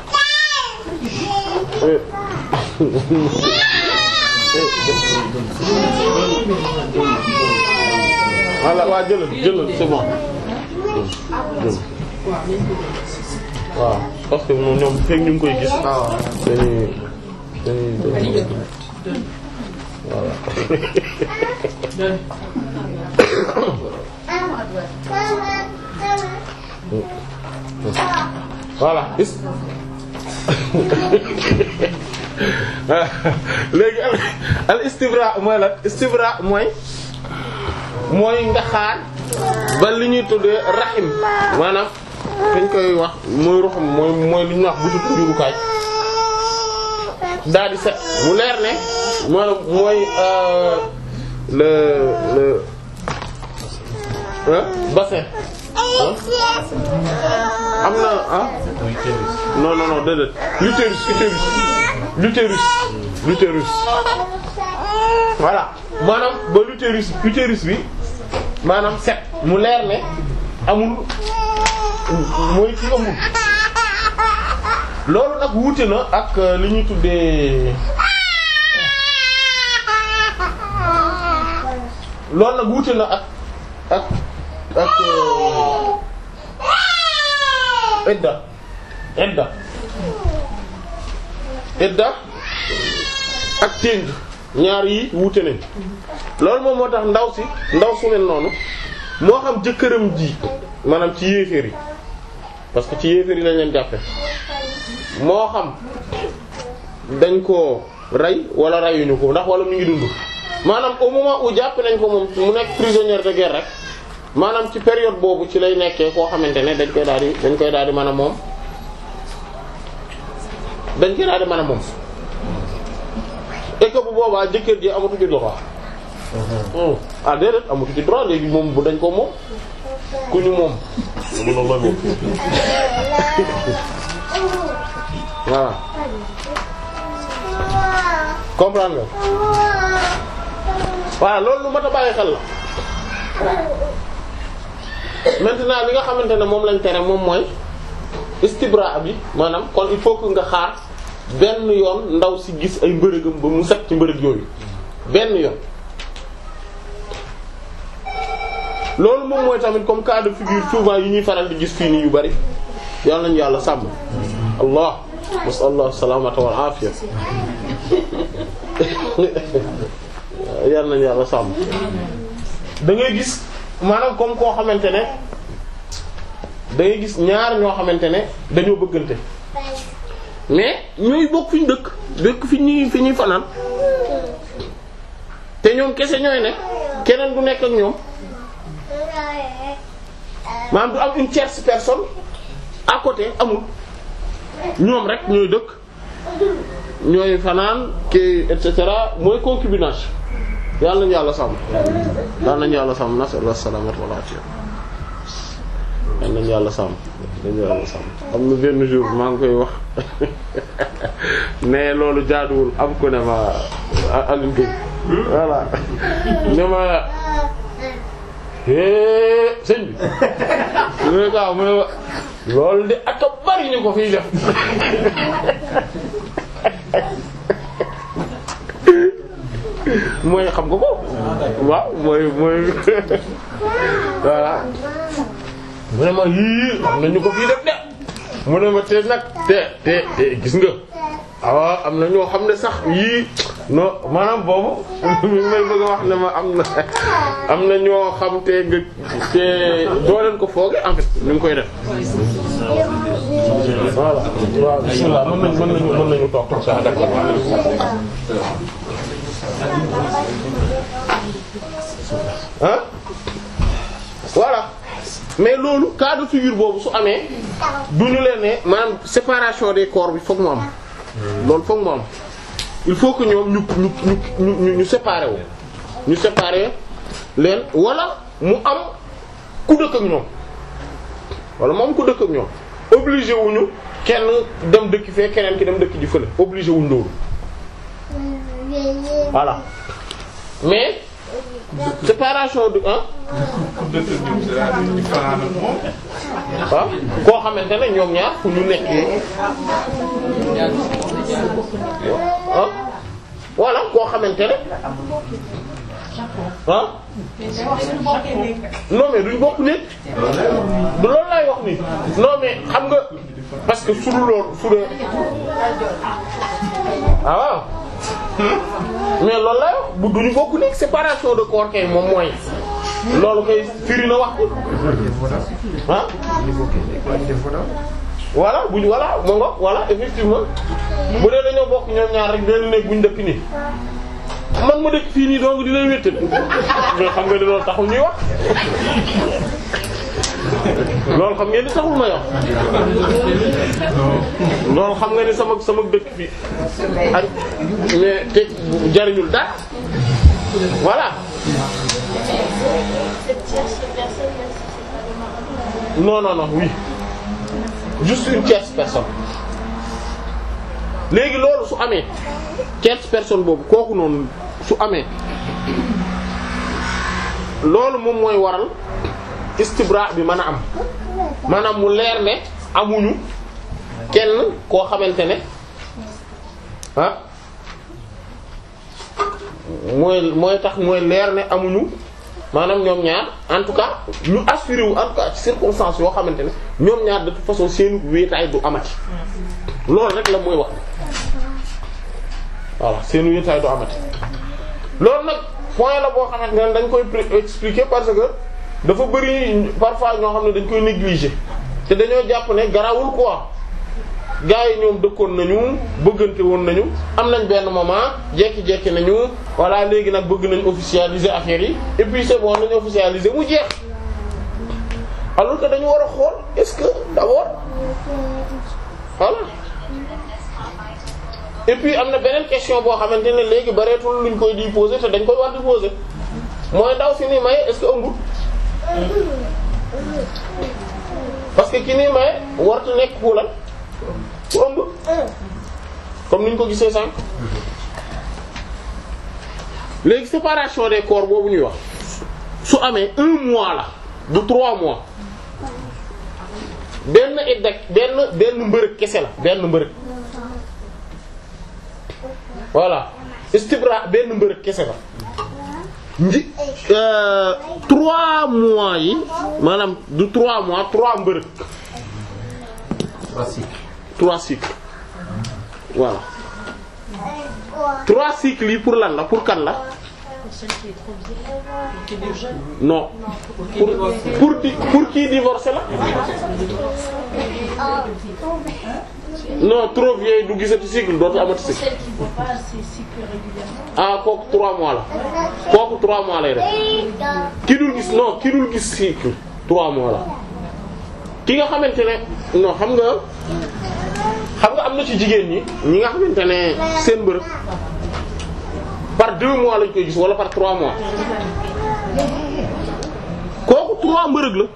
voilà waa jëlal jëlal c'est bon waaw parce que moom ñoom fekk ñu ngi koy gis dañuy dañuy dañuy voilà voilà is léegi al al istibra mooy la istibra mooy mooy nga xaar ba li ñuy tuddee rahim maanaam dañ koy wax mooy ruxum mooy mooy li ñuy wax butu njurukaay daal di set mu leer ne maanaam mooy le le bassin am na ah non non non déedéet l'utérus utérus l'utérus l'utérus voilà maanaam ba l'utérus utérus bi maanaam set mu leer ne amul mooy ki ëmbul loolu nag wuute na ak li ñuy tuddee loolu nag wuute na ak ak ak idda idda idda ak téng ñaar yi wuute nañ loolu moom moo tax ndaw si ndaw su mel noonu moo xam jëkkëram ji maanaam ci yéeféer yi parce que ci yéeféer yi lañ leen jàppe moo xam dañ ko rey wala reyuñu ko ndax wala mu ngi dund maanaam au moment où jàpp nañ ko moom mu nekk prisonnier de guerre rek maanaam ci période boobu ci lay nekkee koo xamante ne dañ koy daal di dañ koy daal di mën a moom dañ koy daal di mën a moom et que bu boobaa jëkkër ji amatu ci droit ah déedéet amatu ci droit léegi moom bu dañ ko moom ku ñu moom mën na la moom voilà comprendre nga voilà loolu lu mat a bàyyi xel la maintenant li nga xamante ne moom lañ tere moom mooy istibra bi maanaam kon il faut que nga xaar benn yoon ndaw si gis ay mbërëgam ba mu set ci mbërëg yooyu benn yoon loolu moom mooy tamit comme cas de figure souvent yi ñuy faral di gis fii nii yu bari yàlla nañu yàlla sàmm allah masallah salamata wal afiya yàlla nañu yàlla sàmm da ngay gis maanaam comme koo xamante ne da ngay gis ñaar ñoo xamante ne dañoo bëggante mais ñooy bokk fi ñu dëkk dëkk fi ñuy fi ñuy fanaan te ñoom kese ñooy nekk keneen du nekk ak ñoom maanaam du am une tierce personne à côté amul ñoom rek ñooy dëkk ñooy fanaan kii et cetera mooy concubinage yàlla nañu yàlla sàmm yàlla nañu yàlla sàmm nasallah salaamata wal afiya yàlla nañu yàlla sàmm nañu yàlla sàmm am na benn jour maa ngi koy wax mais loolu jaaduwul am ko ne ma Alioune Gueye voilà ne ma é sëñ bi mu ne gaaw mu ne ma loolu de ak a bari ñu ko fiy def mooy xam nga ko waaw mooy mooy voilà mu ne ma yii am na ñu ko fii def de mu ne ma te nag te te te gis nga awa am na ñoo xam ne sax yii non maanaam boobu mi may bëgg a wax ne ma am na am na ñoo xam te nga te doo leen ko fooge en fait ñu ngi koy def voilà waaw bismillah mën nañ mën nañu mën nañu toog sax d'accord ah voilà mais loolu cas de figure boobu su amee du ñu leen ne maanaam séparation des corps bi fokk mu am loolu fokk mu am il faut que ñoom ñu ñu ñu ñu ñu séparer wu ñu séparer leen wala mu am ku dëkk ak ñoom wala mu am ku dëkk ak ñoom obligé wuñu kenn dem dëkk fee keneen ki dem dëkk ji fële obligé wuñ loolu voilà mais séparation du ah waaw koo xamante ne ñoom ñaar fu ñu nekkee ah voilà koo xamante ne ah non mais duñ bokk nekk du loolu laay wax ni non mais xam nga parce que su dul loolu su dee ah waaw mais loolu laay wax bu duñu bokk nekk séparation de corps kay moom mooy loolu kay firi na wax ah voilà buñ voilà moo nga voilà effectivement bu dee dañoo bokk ñoom ñaar rek benn néeg buñ dëkk nii man ma dëkk fii nii donc dinañ wéttal mais xam nga ni loolu taxul ñuy wax loolu xam ngeen ni taxul may wax loolu xam nga ni sama sama dëkk fii ak mais te jariñul dara voilà non non non oui juste une tierce personne léegi loolu su amee tierce personne boobu kooku noonu su amee loolu moom mooy waral istibra bi mën a am maanaam mu leer ne amuñu kenn koo xamante ne ah mooy mooy tax mooy leer ne amuñu maanaam ñoom ñaar en tout cas ñu assuré wu en tout cas ci circonstances yoo xamante ne ñoom ñaar de toute façon seen wéetaay du amati loolu rek la mooy wax voilà seen wéetaay du amati loolu nag point la boo xamante ne dañ koy expliquer parce que dafa bari parfois ñoo xam ne dañ koy négliger te dañoo jàpp ne garawul quoi gars yi ñoom dëkkoon nañu bëggante woon nañu am nañ benn moment jekki-jekki nañu voilà léegi nag bëgg nañ officialiser affaire yi et puis c'est bon nañu officialiser mu jeex alors que dañu war a xool est-ce que d'abord voilà et puis am na beneen question boo xamante ne léegi bareetul luñ koy di poser te dañ koy war di poser mooy ndaw si ni maye est-ce que ëmbul parce que ki ni maye wartu nekk kuulal ku ëmb comme niñ ko gisee sànq léegi séparation des corps boobu ñuy wax su amee un mois la du trois mois benn idda benn benn mbërëg kese la benn mbërëg voilà istibra benn mbërëg kese la nji trois mois yi maanaam du trois mois trois mbërëg trois cycles voilà trois cycles yi pour lan la pour kan la non pour pour di pour kii divorcé la non trop vieille du gisati cycle dootu amati cycle Celle qui ne voit pas ses cycles régulièrement. ah kooku trois mois la kooku trois mois lay def ki dul gis non ki dul gis cycle trois mois la ki nga xamante ne non xam nga xam nga am na ci jigéen ñi ñi nga xamante ne seen bërëb par deux mois lañ koy gis wala par trois mois kooku trois mbërëg la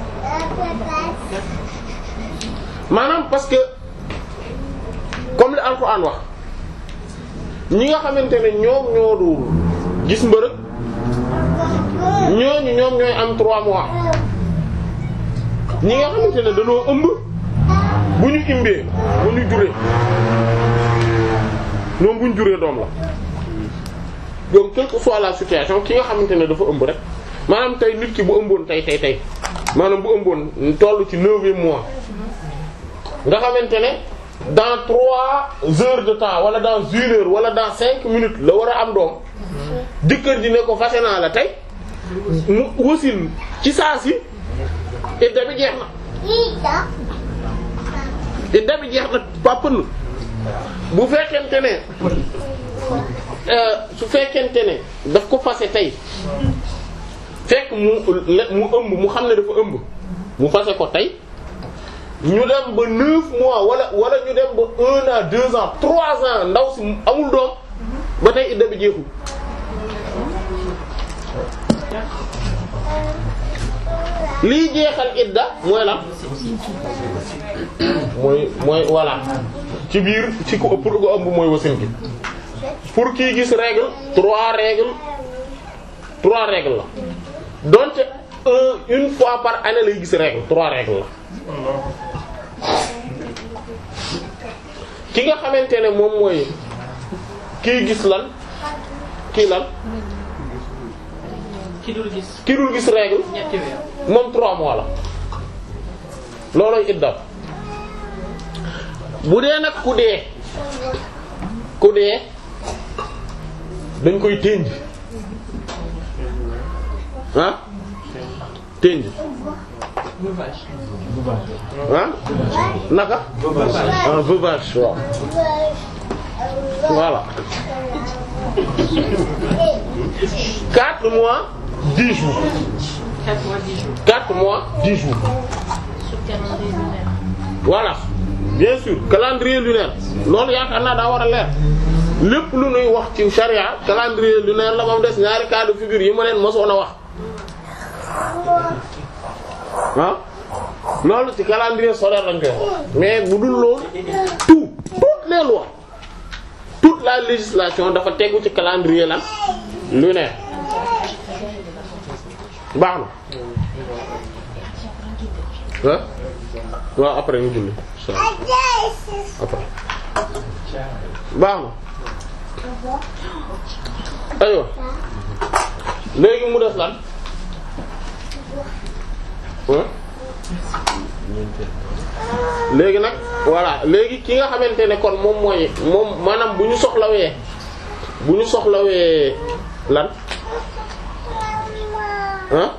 maanaam parce que comme li Alxuraan wax ñi nga xamante ne ñoom ñoo dul gis mbërëg ñooñu ñoom ñooy am trois mois ñi nga xamante ne dañoo ëmb bu ñu imbee bu ñu juree ñoom bu ñu juree doom la donc quelle que soit la situation ki nga xamante ne dafa ëmb rek maanaam tey nit ki bu ëmboon tey tey tey maanaam bu ëmboon toll ci neuvième mois nga xamante ne dans trois heures de temps wala dans une heure wala dans cinq minutes la war a am doom jëkkër ji ne ko fase naa la tey mu wasin ci saa si idda bi jeex na idda bi jeex na pàppn bu fekkente ne su fekkente ne daf ko fase tey fekk mu mu ëmb mu xam ne dafa ëmb mu fase ko tey ñu dem ba neuf mois wala wala ñu dem ba un an deux ans trois ans ndaw si amul doom ba tey idda bi jeexul lii jeexal idda mooy la mooy mooy voilà ci biir ci ko pour ko ëmb mooy wasin gi pour kii gis règle trois règles trois règles la donte un une fois par année lay gis règle trois règles la ki nga xamante ne moom mooy kii gis lan kii lan ki dul gis ki dul gis règle ñetti weer. moom trois mois la looloy idda bu dee nag ku dee ku dee dañ koy tënj ah tënj veuvage. ah naka ah veuvage waaw voilà quatre mois dix jours 4 mois 10 jours. quatre mois dix jours Sur calendrier lunaire. voilà bien sûr calendrier lunaire loolu yaakaar naa daa war a leer lépp lu nuy wax ci charia calendrier lunaire la moom des ñaari cas de figure yi ma leen mosoon a wax ah loolu ci calendrier solaire lañ koy wax mais bu dul loolu tout toutes les lois toute la législation dafa tegu ci calendrier lan lunaire baax na ah waaw après ñu julli insha Allah après baax na aywa léegi mu def lan hein léegi nag voilà léegi ki nga xamante ne kon moom mooy moom maanaam bu ñu soxlawee bu ñu soxlawee lan ah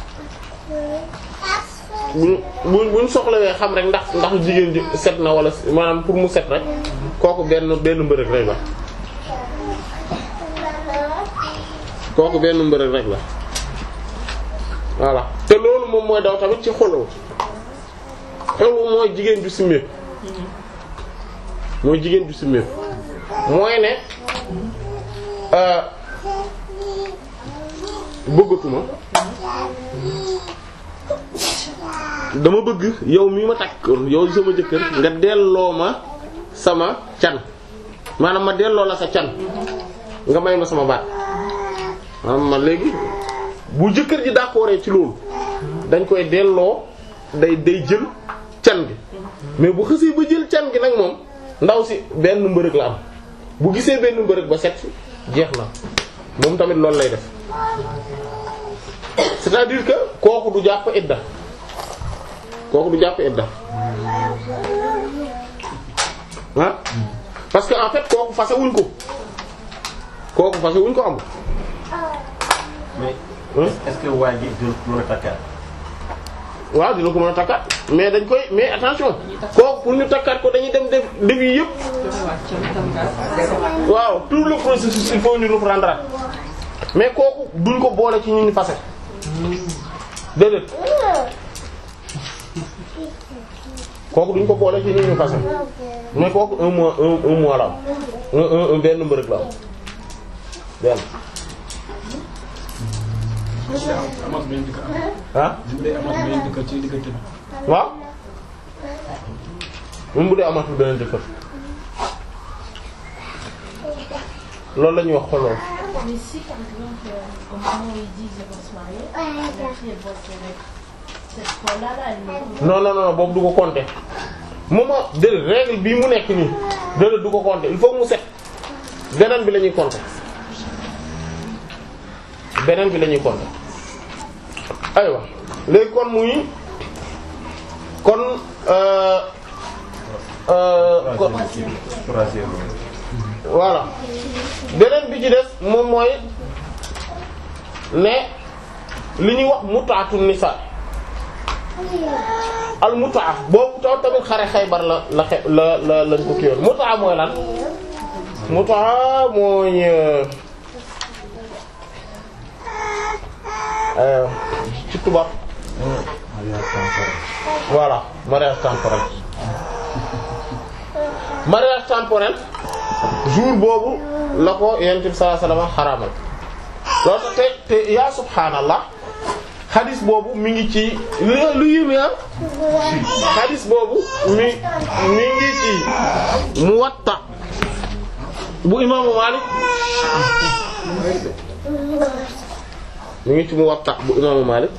bu ñu bu bu ñu soxlawee xam rek ndax ndax jigéen ji set na wala maanaam pour mu set rek kooku benn benn mbërëg rek la kooku benn mbërëg rek la voilà te loolu moom mooy daw tamit ci xolu xolu mooy jigéen ju simmeeku mooy jigéen ju simmeeku mooy ne euh bëggatuma dama bëgg yow mi ma takk yow sama jëkkër nga delloo ma sama can maanaam ma delloo la sa can nga may ma sama baat maanaam ma léegi bu jëkkër ji d'accord ci loolu dañ koy delloo day day jël can gi mais bu xësee ba jël can gi nag moom ndaw si benn mbërëg la am bu gisee benn mbërëg ba set jeex na moom tamit loolu lay def c'est-à-dire que kooku du jàpp idda kooku du jàpp idda ah parce que en fait kooku fase wuñ ko kooku fase wuñ ko amul mais Hein? est-ce que waa ji du mën a takkaat waaw dina ko mën a takkaat mais dañ koy mais attention kooku pour ñu takkaat ko dañuy dem def def yi yëpp waaw tout le processus il faut ñu reprendre mais kooku duñ ko boole ci ñu ñu fase déedéet kooku duñ ko boole ci ñu ñu fase mais kooku un mois un un mois la am un un un benn mbërëg la am benn amat benn dëkk am ah bu dee amat benn dëkk ci diggante bi waaw même bu dee amatul beneen jëkkër loolu la ñuy wax xoloo Mais si par exemple, euh, au moment où ils disent ils vont se marier, la fille elle voit ses règles, cette fois-là, là, elle me non non non boobu du ko compter moment déedéet règle bii mu nekk nii déedéet du ko compter il faut mu set beneen bi la ñuy compter beneen bi la ñuy compter aywa léegi kon muy kon euh euh kon troisième voilà beneen bi ci des moom mooy ne li ñuy wax mutaatu nisa al mutaa boobu taw tamit xare Xaybar la la xe la la lañ ko kiiwoon mutaa mooy lan mutaa mooy euh, euh, ci tubaab voilà mariage temporel mariage temporel jour boobu la ko yonent bi sallallahu alayhi wasallam xaraamal loolu tax te te yaa subhaanallah xadis boobu mi ngi ci lu lu yéeme ah xadis boobu mi mi ngi ci Muwatta bu imaamu Maalik mi ngi ci Muwatta bu imaamu Maalik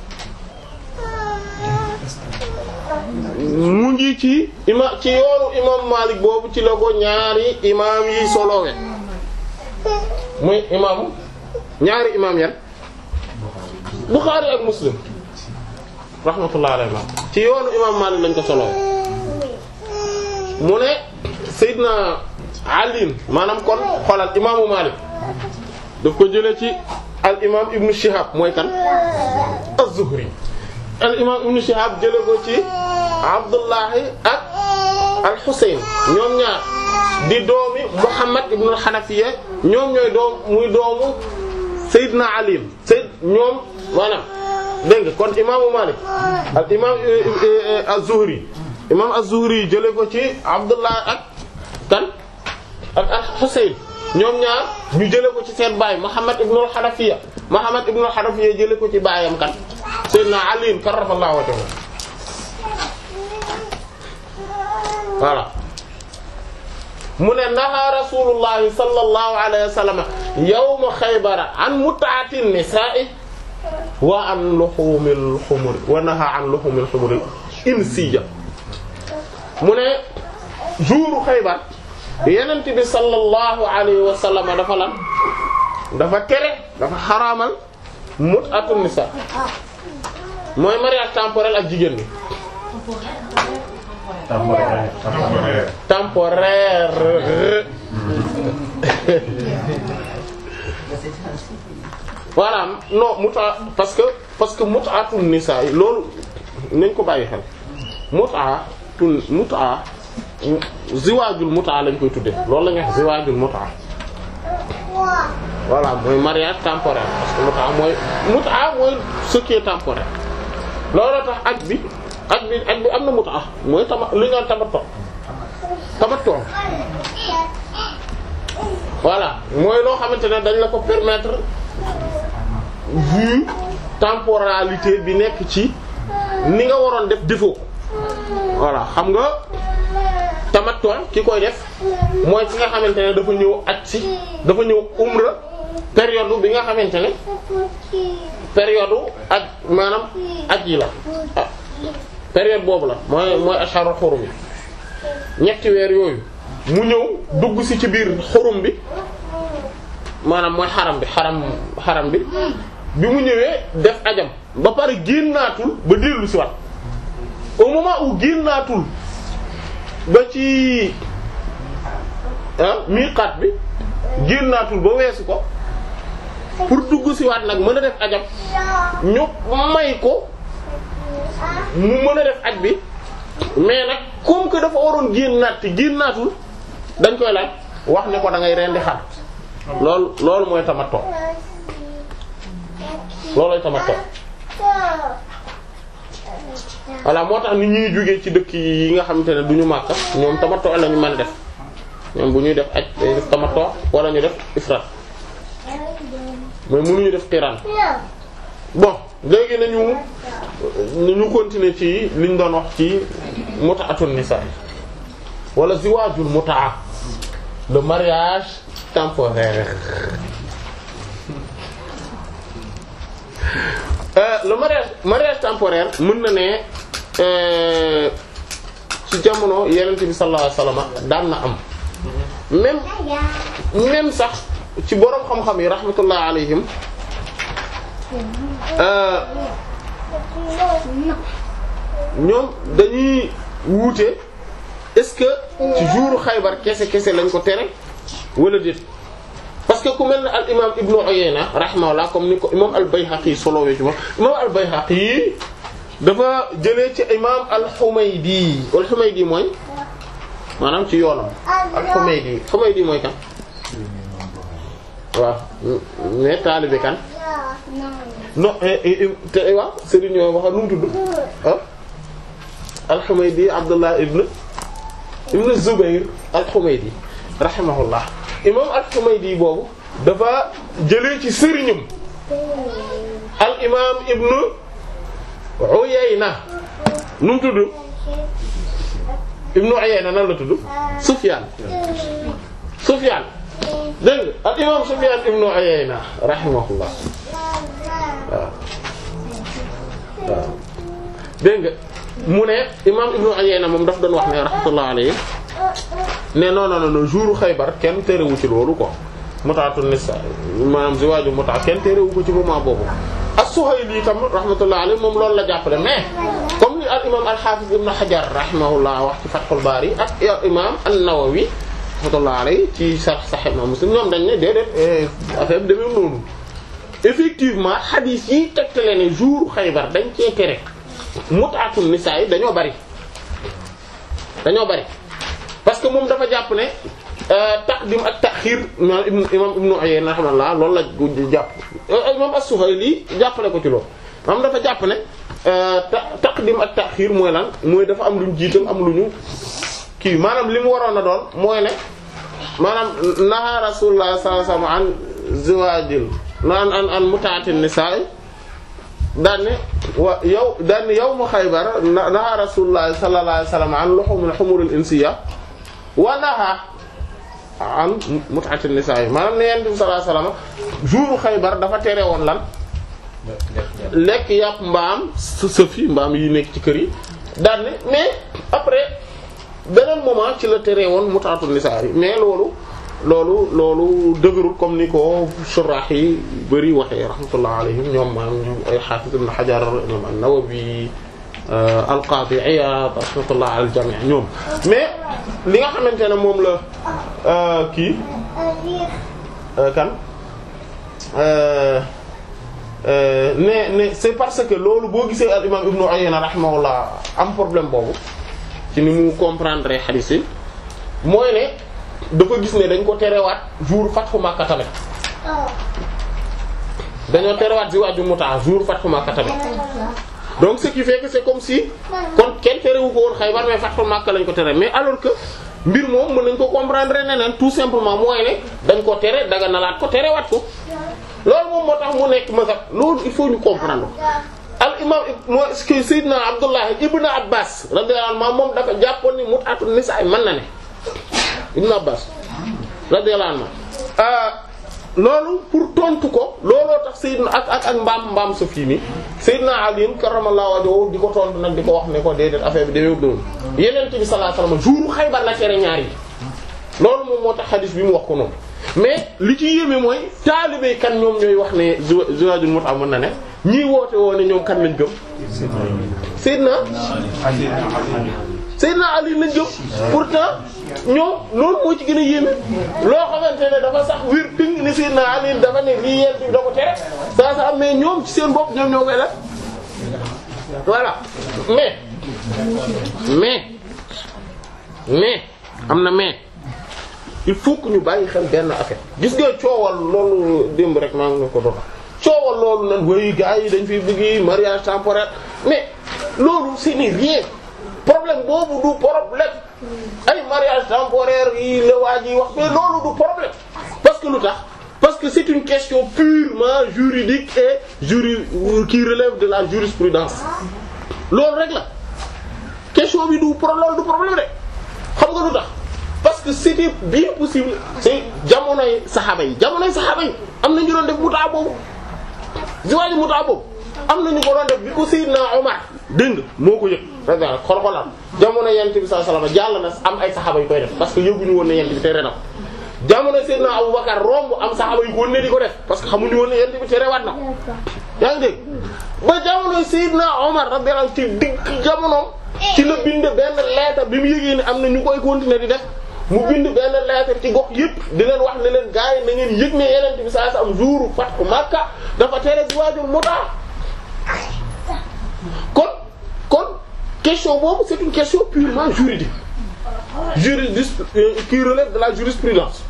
mu ngi ci ima ci yoonu imam Malik boobu ci la ko ñaari imam yi solowe muy imam ñaari imam yan Bukhari ak Muslim rahmatullah alayhi ci yoonu imam Malik lañ ko solowe mu ne Seydina Ali maanaam kon xoolal imaamu Malik daf ko jëlee ci al imam Ibn Shihab mooy kan az-Zuhri al imam Ibn Shihab jëlee ko ci Abdullahi ak al Husayn ñoom ñaar di doomi Muhammad ibn al Hanafiya ñoom ñooy doom muy doomu Seydina Ali Seyd ñoom maanaam dégg nga kon imaamu Malik al imam az-Zuhri imam az-Zuhri jëlee ko ci Abdullahi ak kan ak al Husayn ñoom ñaar ñu jëlee ko ci seen baay Muhammad ibn al Hanafiya Muhammad ibn al Hanafiya jëlee ko ci baayam kan Seydina Ali karramallahu wajhahu voilà mu ne naha rasulullahi sallallahu alayhi wa sallam yawma xaybara an mut'ati nisa'i wa an luhumil humur wa naha an luhumil humur insiya mu ne jouru Xaybar yenent bi sallallahu alayhi wa sallam dafa lan dafa tere dafa xaraamal mut'atun nisa mooy mariage temporel ak jigéen ñi temporaire temporaire voilà non muta parce que parce que mut'atun nisa yi loolu nañ ko bàyyi xel mut'atun mut'a ziwaajul mut'a lañ koy tudde loolu la ñuy wax ziwaajul mut'a voilà mooy mariage temporaire parce que mut'a mooy mut'a mooy ce qui est temporaire looloo tax aj bi aj bi aj bi am na mut'a mooy tama li nga tamattu tamattu voilà mooy loo xamante ne dañ la ko permettre vu temporalité bi nekk ci ni nga waroon def defoo voilà xam nga tamattu ki koy def mooy ki nga xamante ne dafa ñëw aj si dafa ñëw umra période bi nga xamante ne période aj maanaam aj yi la ah période boobu la mooy mooy asharul xurum yi ñetti weer yooyu mu ñëw dugg si ci biir xurum bi maanaam mooy xaram bi xaram xaram bi bi mu ñëwee def ajam ba pare génnaatul ba dellu si wat au moment où génnaatul ba ci ah miiqaat bi génnaatul ba weesu ko pour dugg si waat nag mën a def ajam ñu may ko mu mën a def aj bi mais nag comme que dafa waroon génnaat te génnaatul dañ koy laaj wax ne ko da ngay rendi xar loolu loolu mooy tamattu loolooy tamattu voilà moo tax ni ñuy jógee ci dëkk yi nga xamante ne du ñu Makka ñoom tamattu la ñu mën a def ñoom bu ñuy def aj day def tamattu wala ñu def ifrat mais mënuñu def qiran bon léegi nañu ñu continuer ci liñ doon wax ci mut'atun nisa wala ziwaajul mut'a le mariage temporaire euh, le mariage mariage temporaire mën na ne euh, ci jamono yonent bi sallallahu alayhi wasallam daan na am même même sax ci boroom xam-xam yi rahmatullah alayhim euh, ñoom dañuy wuute est-ce que ci jouru Xaybar kese kese lañ ko tere wala déet parce que ku mel ne al imam Ibnu Uyayna rahimahullah comme ni ko imam al Bayhaqi solowee ci moom imam al Bayhaqi dafa jëlee ci imam al Humaydi al Humaydi mooy maanaam ci yoonam al Humaydi Humaydi mooy kan waaw mais taalibe kan non te waaw Serigne ñoo wax nu mu tudd ah al-Humaydi Abdullah ibn ibn Zubayr al-Humaydi rahimahullah imam al-Humaydi boobu dafa jëlee ci sëriñam al imam ibn Uyayna nu mu tudd ibn Uyayna nan la tudd Sufyan Sufyan dégg nga al imam Sufyan ibn Uyayna rahimahullah waaw waaw dégg nga mu ne imam Ibnu Uyayna moom daf doon wax ne rahmatullah alayhi ne non non non jour Xaybar kenn terewu ci loolu quoi mutaatu nisa maanaam ziwaaju muta kenn terewu ko ci moment boobu as-Suhayli tam rahmatullah alayhi moom loolu la jàppale mais comme ni al imam al-Hafiz Ibn Hajar rahimahullah wax ci Fathul Bari ak imam an-Nawawi rahmatullah alayhi ci Sahih Sahih Muslim ñoom dañ ne déedéet affaire bi demee noonu effectivement hadith yi tegtale ne jour Xaybar dañ cee tere mut'atun nisaa yi dañoo bari dañoo bari parce que moom dafa jàpp ne taqdim ak ta'khir imam Ibnu Uyayna rahimahullah loolu la jàpp imam as-Suhayli jàppale ko ci loolu maanaam dafa jàpp ne taqdim ak ta'khir mooy lan mooy dafa am luñ jiital am lu ñu kii maanaam li mu waroon a doon mooy ne maanaam naha Rasulullah sallallahu alayhi wasallam an ziwaajil an an an mut'atin nisaa daan ne wa yow daan ne yow mu Xaybar naha Rasulullah sallallahu alayhi wasallam an luhumil humuril insiyya wa naha an mut'atin nisaa maanaam ne Yonent bi sallallahu alayhi wasallam jour Xaybar dafa tere woon lan lekk yàpp mbaam sëf yi mbaam yi nekk ci kër yi daan ne mais après beneen moment ci la tere woon mutaatu nisaa yi mais loolu loolu loolu dëgërul comme ni ko suraax yi bëri waxee rahmatullah alayhim ñoom maam ñoom ay Hafiz ibn Hajar ñoom an-Nawawi al-Qadi Iyad rahmatullah al jami' ñoom mais li nga xamante ne moom la kii kan ne ne c'est parce que loolu boo gisee al imam Ibn Uyayna rahimahullah am problème boobu ci ni mu comprendre hadith yi mooy ne dafa gis ne dañ ko terewaat jour Fathu Makka tamit dañoo terewaat ziwaaju muta jour Fathu Makka tamit donc ce qui fait que c'est comme si kon kenn terewu ko woon Xaybar mais Fathu Makka lañ ko tere mais alors que mbir moom mën nañ ko comprendre neneen tout simplement mooy ne dañ ko tere daga nalaat ko terewaat ko loolu moom moo tax mu nekk mazhab loolu il faut ñu comprendre al imam mooy que Seydina Abdullah ibn Abbas radiyallahu anhu moom dafa jàppoon ni mut'atu nisaa mën na ne ibn Abbas radiyallahu anhu loolu pour tontu ko looloo tax Seydina ak ak ak mbaam mbaam sa fii nii Seydina Ali karramallahu wajhahu di ko tontu nag di ko wax ne ko déedéet affaire bi demee noonu Yonent bi sallallahu alayhi wasallam jour Xaybar la tere ñaar yi loolu moom moo tax hadith bi mu wax ko noonu mais li ci yéeme mooy taalibe kan ñoom ñooy wax ne ziwaajul mut'a mën na ne ñii woote woo ne ñoom kan lañ gëm Seydina Seydina Ali lañ gëm pourtant ñoom loolu moo ci gën a yéeme loo xamante ne dafa sax wir ting ni Seydina Ali dafa ne lii yent bi da ko tere saa sa mais ñoom ci seen bopp ñoom ñoo koy def voilà mais mais mais am na mais il faut que ñu bàyyi xel benn affaire gis nga coowal loolu démb rek maa ngi ko doon coowal loolu nan way gars yi dañ fiy bëgg mariage temporaire mais loolu ce n'est rien problème boobu du problème ay mariage temporaire yi la waa ji wax mais loolu du problème parce que lu tax parce que c'est une question purement juridique et juri qui relève de la jurisprudence loolu rek la question bi du pro loolu du problème rek xam nga lu tax parce que c'était bien possible c'est jamonoy saxaaba yi jamonoy saxaaba yi am na ñu doon def mutaa boobu ziwaaju mutaa boobu am na ñu ko doon def bi ko Seydina Omar dégg nga moo ko yëg radiyallahu xol-xolam jamono yent bi sallallahu alayhi wasallam jàll na am ay saxaaba yu koy def parce que yëguñu woon ne yent bi tere na ko jamono Seydina Abubakar romb am saxaaba yu ko ne di ko def parce que xamuñu woon ne yent bi tere waat na ko yaa ngi dégg ba jamono Seydina Omar radiyallahu ci digg jamono ci la bind benn lettre bi mu yëgee ne am na ñu koy continuer di def mu bind benn lettre ci gox yëpp di leen wax ne leen gars yi na ngeen yëg ne yeneen bi saa sa am jour Fathu Makka dafa tere ziwaajul mutaa kon kon question boobu c'est une question purement juridique juridis qui relève de la jurisprudence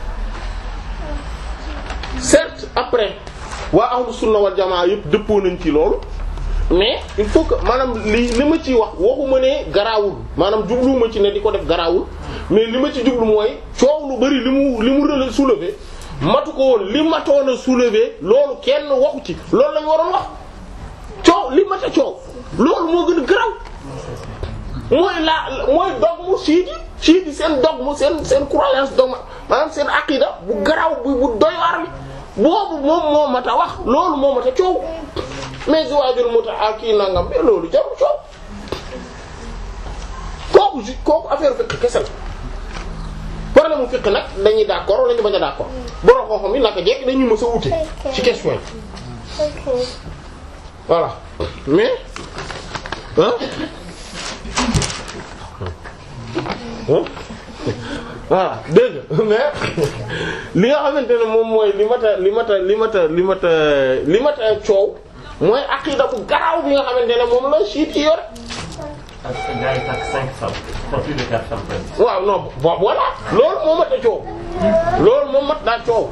certes après waa ahlu sunna wal jamaa yëpp dëppoo nañ ci loolu mais il faut que maanaam li li ma ciy wax waxuma ne garaawul maanaam jubluwuma ci ne di ko def garaawul mais li ma ci jublu mooy coow lu bari li mu li mu rele soulever matu ko woon li matoon a soulever loolu kenn waxu ci loolu lañu waroon wax coow li mat a coow loolu moo gën a garaaw mooy la mooy dogmu siidi siidi seen dogmu seen seen croyance dogma maanaam seen aqida bu garaaw bu bu doy waar bi boobu moom moo mat a wax loolu moo mat a coow mais ziwaajul muta ak kii nangam mais loolu jarul coow kooku ju kooku affaire fiqh kese la problème mu fiqh nag dañuy d'accord wala ñu bañ a d'accord borom xam-xam yi naka jekk dañuy mës a wute ci question yi voilà mais ah voilà dégg nga mais li nga xamante ne moom mooy li mat a li mat a li mat a li mat a li mat a coow mooy aqida bu garaaw bi nga xamante ne moom la siit yi yor Ak gars yi takk cinq femmes. Pas plus de quatre femmes presque. waaw non bon voilà loolu moo mat a coow loolu moo mat daa coow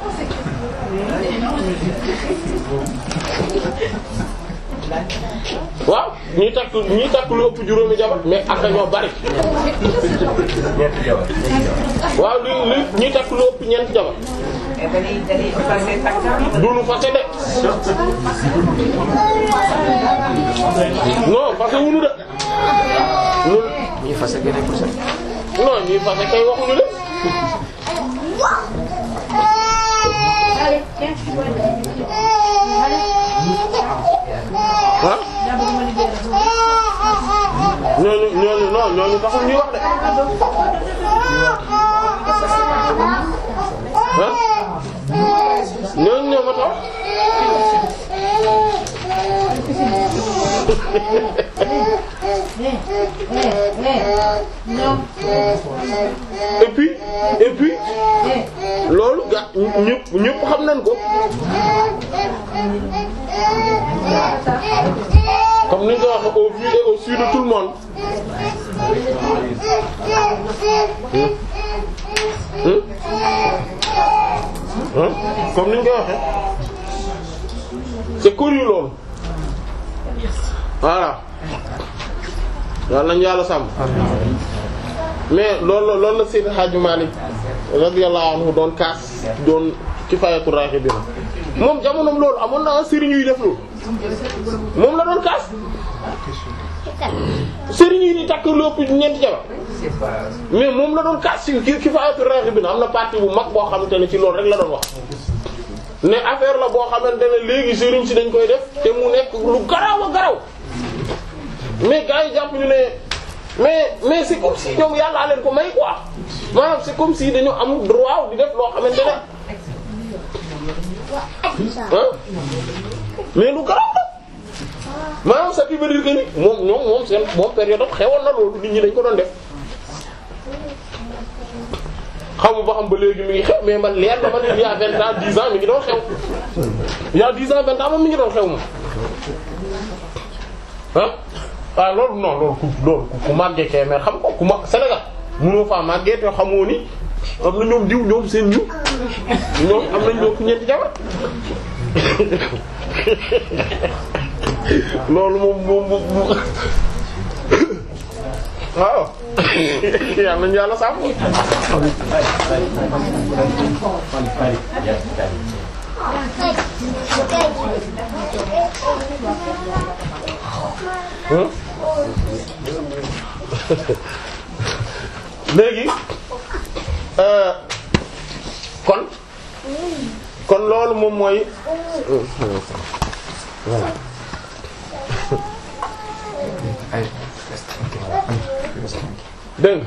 waaw ñi takk ñi takk lu ëpp juróomi jabar mais ak ñoo bari Ñeenti jabar. waaw li li ñi takk lu ëpp ñeent jabar dañuy dañuy passé takk du nu fase de non fase wunu de loolu ñuy fase gën a posé. non ñi fase kay waxuñu de ah ñooñu ñooñu non ñooñu taxul ñuy wax de ah ñooñu ñoo ma tax et puis et puis loolu ga ñëpp ñëpp xam nañ ko comme ni nga ko waxee au vu et au su de tout le monde Hmm? Hmm? comme ni nga ko waxee c'est connu loolu voilà yàlla nañu yàlla sàmm mais loolu la loolu la Seydi Hadji Malick radiyallahu anhu doon kaas doon Kifaayatu Raghibin moom jamonoom loolu amoon na sëriñ yuy def loolu moom la doon kaas sëriñ yi di takk lépp ñeenti jabar mais moom la doon kaas ci Kifaayatu Raghibin am na partie bu mag boo xamante ne ci loolu rek la doon wax ne affaire la boo xamante ne léegi sëriñ si dañ koy def te mu nekk lu garaw a garaw mais gars yi jàpp ñu ne mais mais c'est comme si ñoom yàllaa leen ko may quoi maanaam c'est comme si dañu am droit di def loo xamante ne ah mais lu garaw la maanaam ça veut dire que ni moom ñoom moom seen moom période am xewoon na loolu nit ñi dañ ko doon def xamu ba xam ba léegi mi ngi xew mais man leer na ma ne il y a vingt ans dix ans mi ngi doon xew il y a dix ans vingt ans moom mi ngi doon xew moom ah ah loolu non loolu ku loolu ku màggee Kébémer xam ko ku ma Sénégal mënoo faa màggee te xamoo ni am na ñoom diw ñoom seen diw ñoom am nañ ñoo ku ñeenti jabar loolu moom moom moom waaw yal nañu yàlla sàmm léegi kon kon loolu moom mooy voilà dégg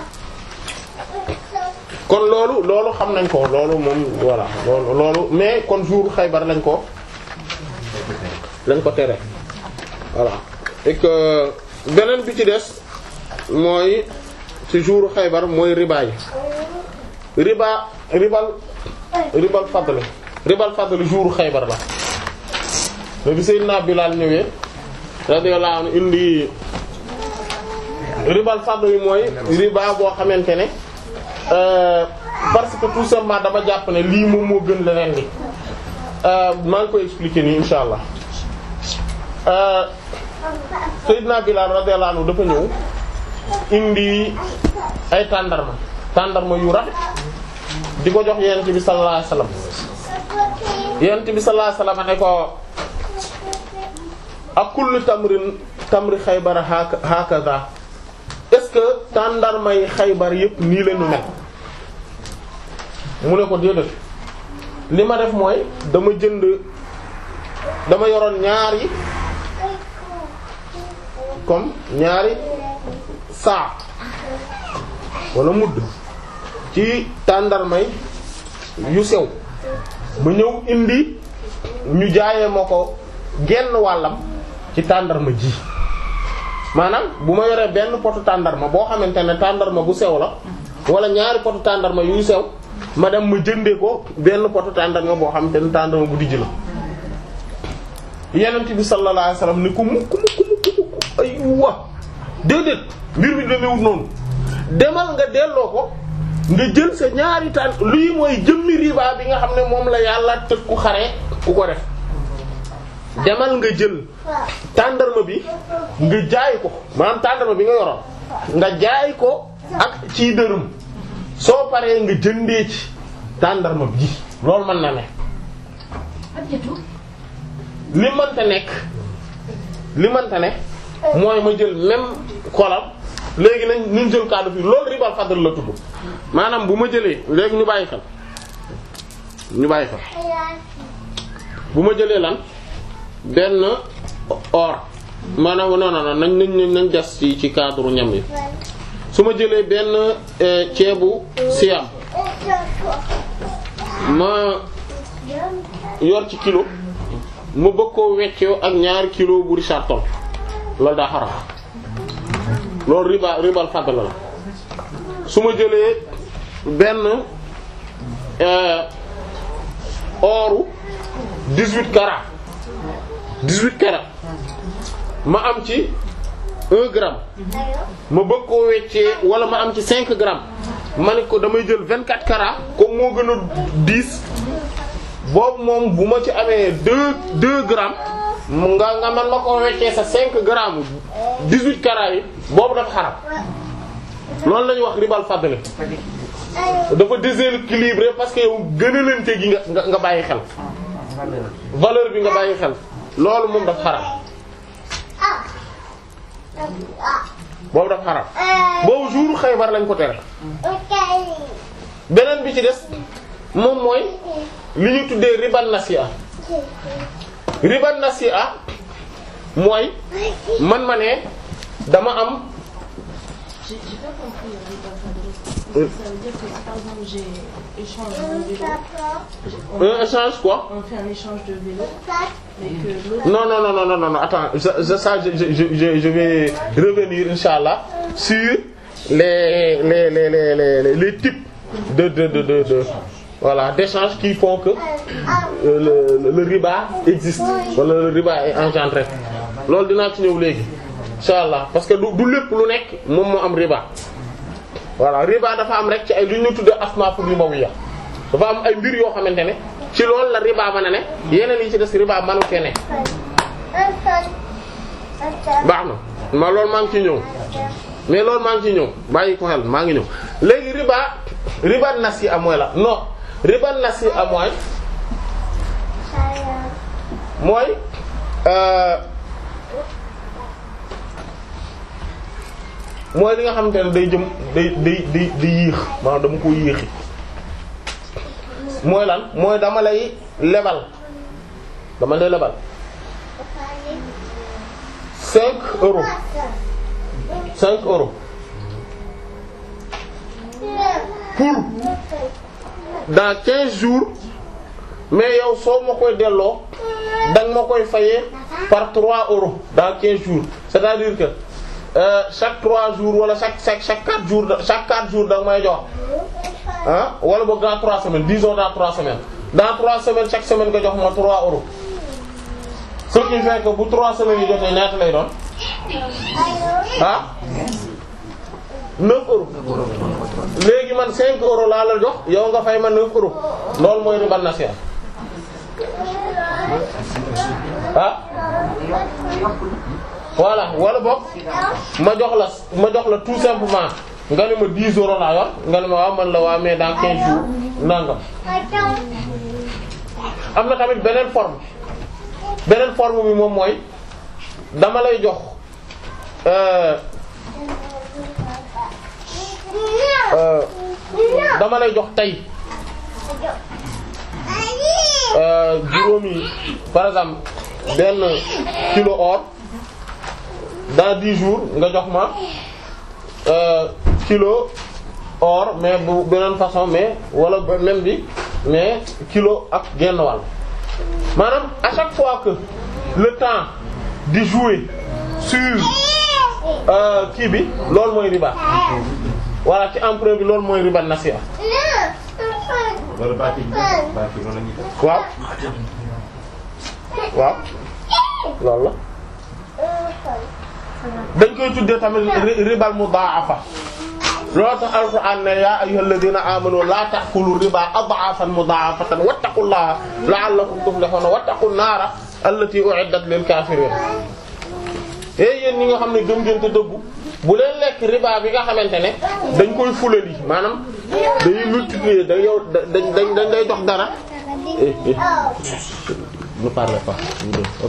kon loolu loolu xam nañ ko loolu moom voilà loolu loolu mais kon jour Xaybar lañ ko lañ ko tere voilà et que beneen bi ci des mooy ci jour Xaybar mooy riba yi riba ribal ribal fadl ribal fadl jour Xaybar la le bi Seydina Bilal ñëwee radiyallahu anhu indi ribal fadl yi mooy riba boo xamante ne parce que tout simplement dama jàpp ne lii moom moo gën leneen li maa ngi koy expliquer nii insha allah Seydina Bilal radiyallahu anhu dafa ñëw indi ay tàndarma tàndarma yu rafet di ko jox yonent bi sallallahu alayhi wasallam yonent bi sallallahu alayhi wasallam ne ko ak kullu tamrin tamri Xaybar hakaza est-ce que tàndarma yi Xaybar yépp nii la ñu mel mu ne ko déedéet li ma def mooy dama jënd dama yoroon ñaari comme ñaari saa wala mudd ci tàndarmay yu sew ma ñëw indi ñu jaayee ma ko genn wàllam ci tàndarma ji maanaam bu ma yoree benn potu tàndarma boo xamante ne tàndarma bu sew la wala ñaari potu tàndarma yuy sew ma dem ma jëndee ko benn potu tàndarma boo xamante ne tàndarma bu dijj la yenent bi sallallahu alayhi wasallam ni ko mukk mukk mukk mukk ay wa déedéet mbir mi demewut noonu demal nga delloo ko nga jël sa ñaari tànn lii mooy jëmmi riba bi nga xam ne moom la yàlla tëg ku xare ku ko def demal nga jël tàndarma bi nga jaay ko maanaam tàndarma bi nga yoroon nga jaay ko ak ci dërëm soo paree nga jëndee ci tàndarma bi loolu mën na ne li mënta nekk li mënta ne mooy ma jël même xolam léegi nañ ñu jël kaddu fii loolu ribal fadl la tudd maanaam bu ma jëlee léegi ñu bàyyi xel ñu bàyyi xel bu ma jëlee lan benn or maanaam non non non nañ nañ nañ des ci ci cadre ñam yi su ma jëlee benn eh, ceebu siyam ma yor ci kilo ma bëgg koo weccoo ak ñaari kilo bu Richard Toll loolu daa xaram loolu riba ribal fadl la su ma jëlee benn euh, oru 18 carats 18 carats ma am ci 1 gramme ma bëgg koo weccee wala ma am ci 5 grammes ma ne ko damay jël 24 carats comme moo gën a diis boobu moom bu ma ci amee 2 2 grammes nga nga man ma koo weccee sa 5 grammes 18 carats yi boobu dafa xaram loolu la ñuy wax ribal fadl dafa déséquilibré parce que yow gënalante gi nga nga nga bàyyi xel valeur bi nga bàyyi xel loolu moom dafa xaram boobu dafa xaram boobu jour Xaybar lañ ko tere beneen bi ci des moom mooy li ñu tuddee riban nasi'a riban nasi'a mooy man ma ne dama am J'ai j'ai pas compris le riba fadl. Ça veut dire que si par exemple j'ai échange de vélo, un échange quoi on fait un échange de vélo, mais que l'autre non non non non non non non attends ça ça, ça je, je je je vais revenir inchallah sur les les les les les, les types de de de de, de voilà d'échanges qui font que euh, le, le riba existe wala le riba est engendré loolu dinaa ci ñëw léegi inchallah parce que du du lépp lu nekk moom moo am riba voilà riba dafa am rek ci ay lu ñu tuddee asnaafu ribawiya dafa am ay mbir yoo xamante ne ci loolu la riba mën a ne yeneen yi ci des riba manu cee ne baax na ma loolu maa ngi ciy ñëw mais loolu maa ngi ciy ñëw bàyyi ko xel maa ngi ñëw léegi riba riba nasi'a mooy la non riba nasi'a mooy mooy euh mooy li nga xamante ne day jëm day day day day yéex maanaam dama ko yéexi mooy lan mooy dama lay lebal dama lay lebal cinq euros cinq euros pour dans quinze jours mais yow soo ma koy delloo danga ma koy fayee par trois euros dans quinze jours c'est-à-dire que euh, chaque trois jours wala chaque chaque chaque quatre jours chaque quatre jours danga may jox ah wala boog dans trois semaines disons dans trois semaines dans trois semaines chaque semaine nga jox ma trois euros ce qui fait que bu trois semaines yi jotee ñaata lay doon ah neuf euros léegi man cinq euros laa la jox yow nga fay ma neuf euros loolu mooy riba nasiya ah voilà wala boog ma jox la ma jox la tout simplement nga ne ma 10 euros laa yor nga ne ma waaw man la waa mais dans 15 jours nangam am na tamit beneen forme beneen forme bi moom mooy dama lay jox euh euh dama lay jox tey euh juróomi par exemple benn kilo or dans 10 jours nga jox ma euh kilo or mais bu beneen façon mais wala même bi mais kilo ak genn wàll maanaam à chaque fois que le temps di jouer sur euh kii bi loolu mooy riba voilà ci emprunt bi loolu mooy riba nasiya loolu baati baati loolu la ñuy def. waaw waaw loolu la dañ koy tuddee tamit ri- ribal mudaafa loolu tax alquran ne yaa ayyuhal ladina amanu la ta'kulu riba ad'afan mudaafatan wattaqullaha la'allakum tuflihuna wattaqun naara allati u'iddat lil kafirin et yéen ñi nga xam ne gëm ngeen te dëggu bu leen lekk riba bi nga xamante ne dañ koy fulali maanaam dañuy multiplier da yow da dañ dañ dañ day jox dara eh eh ne parlez pas vous deux ok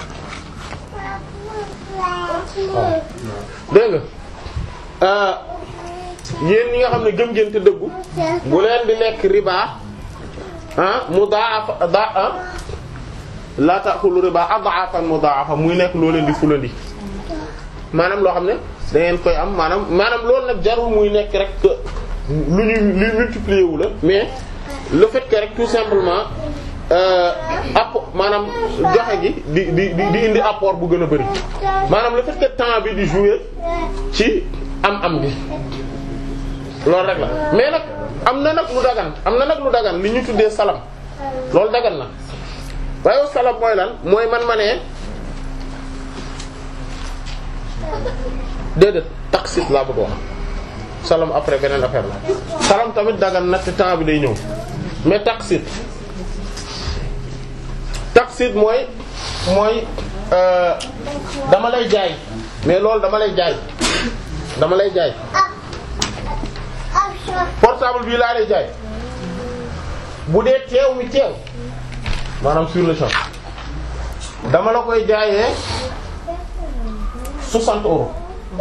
waaw dégg nga yéen ñi nga xam ne gëm ngeen te dëggu bu leen di lekk riba ah mu daa da ah la ta'kulu riba ad'afan mudha'afa muy nekk loo leen di fulandi maanaam loo xam ne da ngeen koy am maanaam maanaam loolu nag jarul muy nekk rek que lu ñuy lu multiplier wu la mais le fait que rek tout simplement app maanaam joxe gi di di di di indi apport bu gën a bari maanaam le fait que temps bi di jouer ci am-am bi loolu rek la mais nag am na nag lu dagan am na nag lu dagan li ñu tuddee salam loolu dagan na waaye salam mooy lan mooy man ma ne déedéet taxit laa bëgg wax salam après beneen affaire la salam tamit dagan na te temps bi day ñëw mais taxit taxit mooy mooy euh, dama lay jaay mais loolu dama lay jaay dama lay jaay portable bii laa lay jaay bu dee teew mi teew maanaam sur le champ dama la koy jaayee 60 euros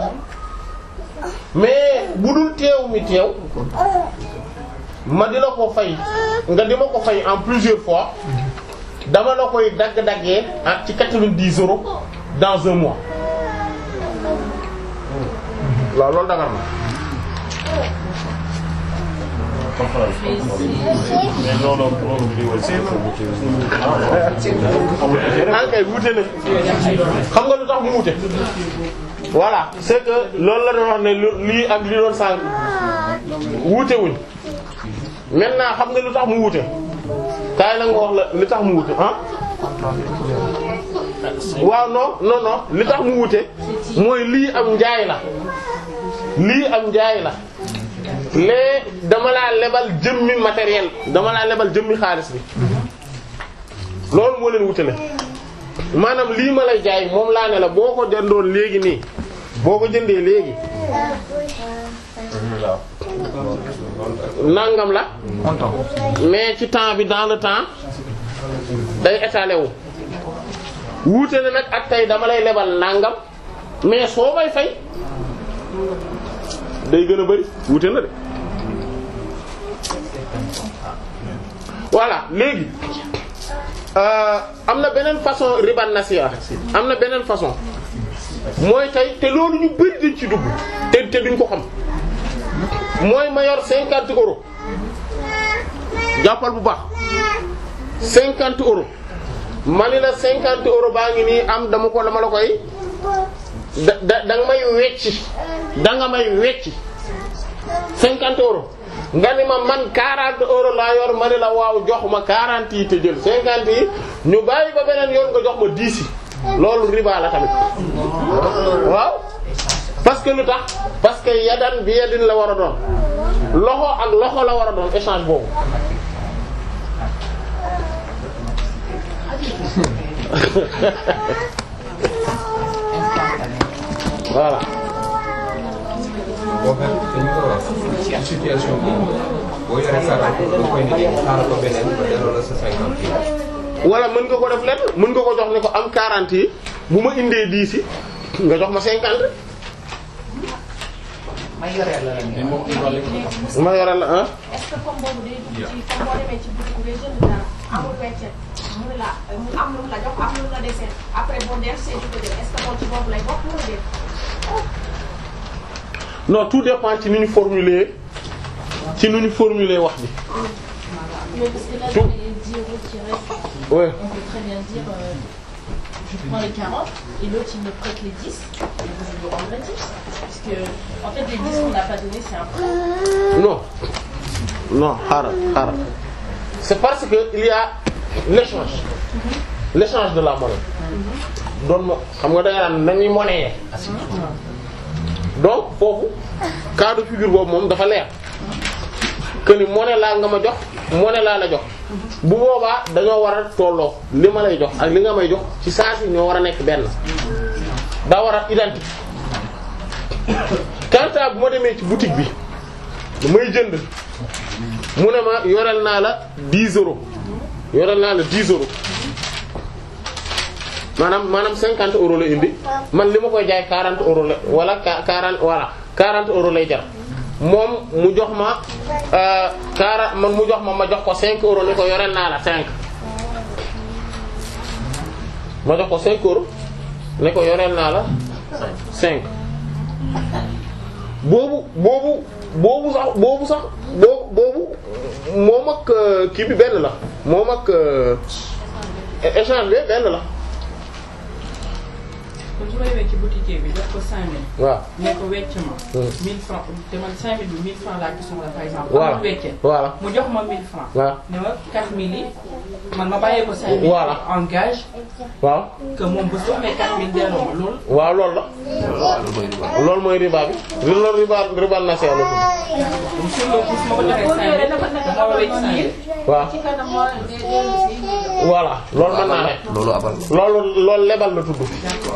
mais bu dul teew mi teew ma di la ko fay nga di ma ko fay en plusieurs fois dama la koy dagg-daggee ah ci 90 euros dans un mois waaw loolu dagar na mais loolu loolu di wal ankay wute na xam nga lu tax mu wute voilà c'est que loolu la doon wax ne lu lii ak li doon sànq wuute wuñ maintenant xam nga lu tax mu wute kaay la nga wax la li tax mu wute ah waaw non non non li tax mu wute mooy lii am njaay la lii am njaay la lee dama laa lebal jëmmi matériel dama laa lebal jëmmi xaalis bi loolu moo leen wutale maanaam lii ma lay jaay moom laa ne la boo ko jëndoon léegi nii boo ko jëndee léegi nangam la mais ci temps bi dans le temps day étalé wu wuute na nag ak tey dama lay lebal nangam mais soo may fay day gën a bari wuute na de voilà léegi euh, am na beneen façon riban nasiya am na beneen façon mooy tey te loolu ñu bari dañ ci dugg te te duñ ko xam mooy ma yor cinquante euros jàppal bu baax cinquante euros ma ni la cinquante euros baa ngi nii am dama ko dama la koy da da da nga may wecci da nga may wecci cinquante euros nga ni ma man quarante euros laa yor ma ni la waaw jox ma quarante yi te jël cinquante yi ñu bàyyi ba beneen yoon nga jox ma dix yi loolu riba la tamit waaw parce que lu tax parce que yadan bi yadin la war a doon loxo ak loxo la war a doon échange boobu voilà boo xam dañu ko wax ci situation bi boo yoree sa rakk boo koy nit xaaral ko beneen ba delloo la sa cinquante yi. wala mën nga ko def lenn mën nga ko jox ne ko am 40 yi bu ma indee 10 yi nga jox ma 50 ma yoreel la la ñu. ma yoral la ah est-ce que comme boobu day dugg ci comme boo demee ci boutique ngay jënd dara amul weccet mu ne la mu am lu mu la jox am lu mu la desee après boo dem see di ko jël est-ce que loolu ci boobu lay bokk wala déet non tout dépend ci ni ñu formuler ci ni ñu formuler wax bi Mais parce que là, Tout. dans les 10 euros qui restent, ouais on peut très bien dire euh, je prends les 40 et l'autre il me prête les 10 et vous je lui rendre les 10. Parce que en fait les 10 qu'on n'a pas donné c'est un prêt. non non xaaral xaaral c'est parce que il y a l'échange l'échange de la monnaie doon mo xam nga da nga naan nañuy monnaie donc foofu cas de figure boobu moom dafa leer que ni monnaie laa nga ma jox monnaie laa la jox bu boobaa dañoo war a tolloo li ma lay jox ak li nga may jox ci saa si ñoo war a nekk benn daa war a identique quant à bu ma demee ci boutique bi may jënd mu ne ma yoreel naa la 10 euros yoreel naa la 10 euros maanaam maanaam 50 euros la indi man li ma koy jaay 40 euros la wala 40 voilà 40 euros lay jar moom mu jox ma euh 40 man mu jox ma ma jox ko 5 euros ni ko yoreel naa la 5 ma jox ko 5 euros ne ko yoreel naa la 5 boobu boobu boobu sax boobu sax boobu boobu moom ak euh, kii bi benn la moom ak euh, échange bi benn la kon su ma demee ci boutique bi jox ko 5000. waaw ne ko wecc ma. Hmm. 1000 francs te man 5000 bi 1000 francs laa ci soxla par exemple. voilà amul wecce voilà mu jox ma 1000 francs. waaw ne ma 4000 yi man ma bàyyee ko 5000. Voilà. engage waaw que moom bu su amee 4000 delloo ma loolu. waaw loolu la loolu mooy riba bi loolu riba riba nasiya la tudd donc sur le coup su ma ko joxee 5000 dama wecc 5000. waaw ci kanam moo de dellu si voilà loolu mën naa ne loolu abal loolu loolu lebal la tudd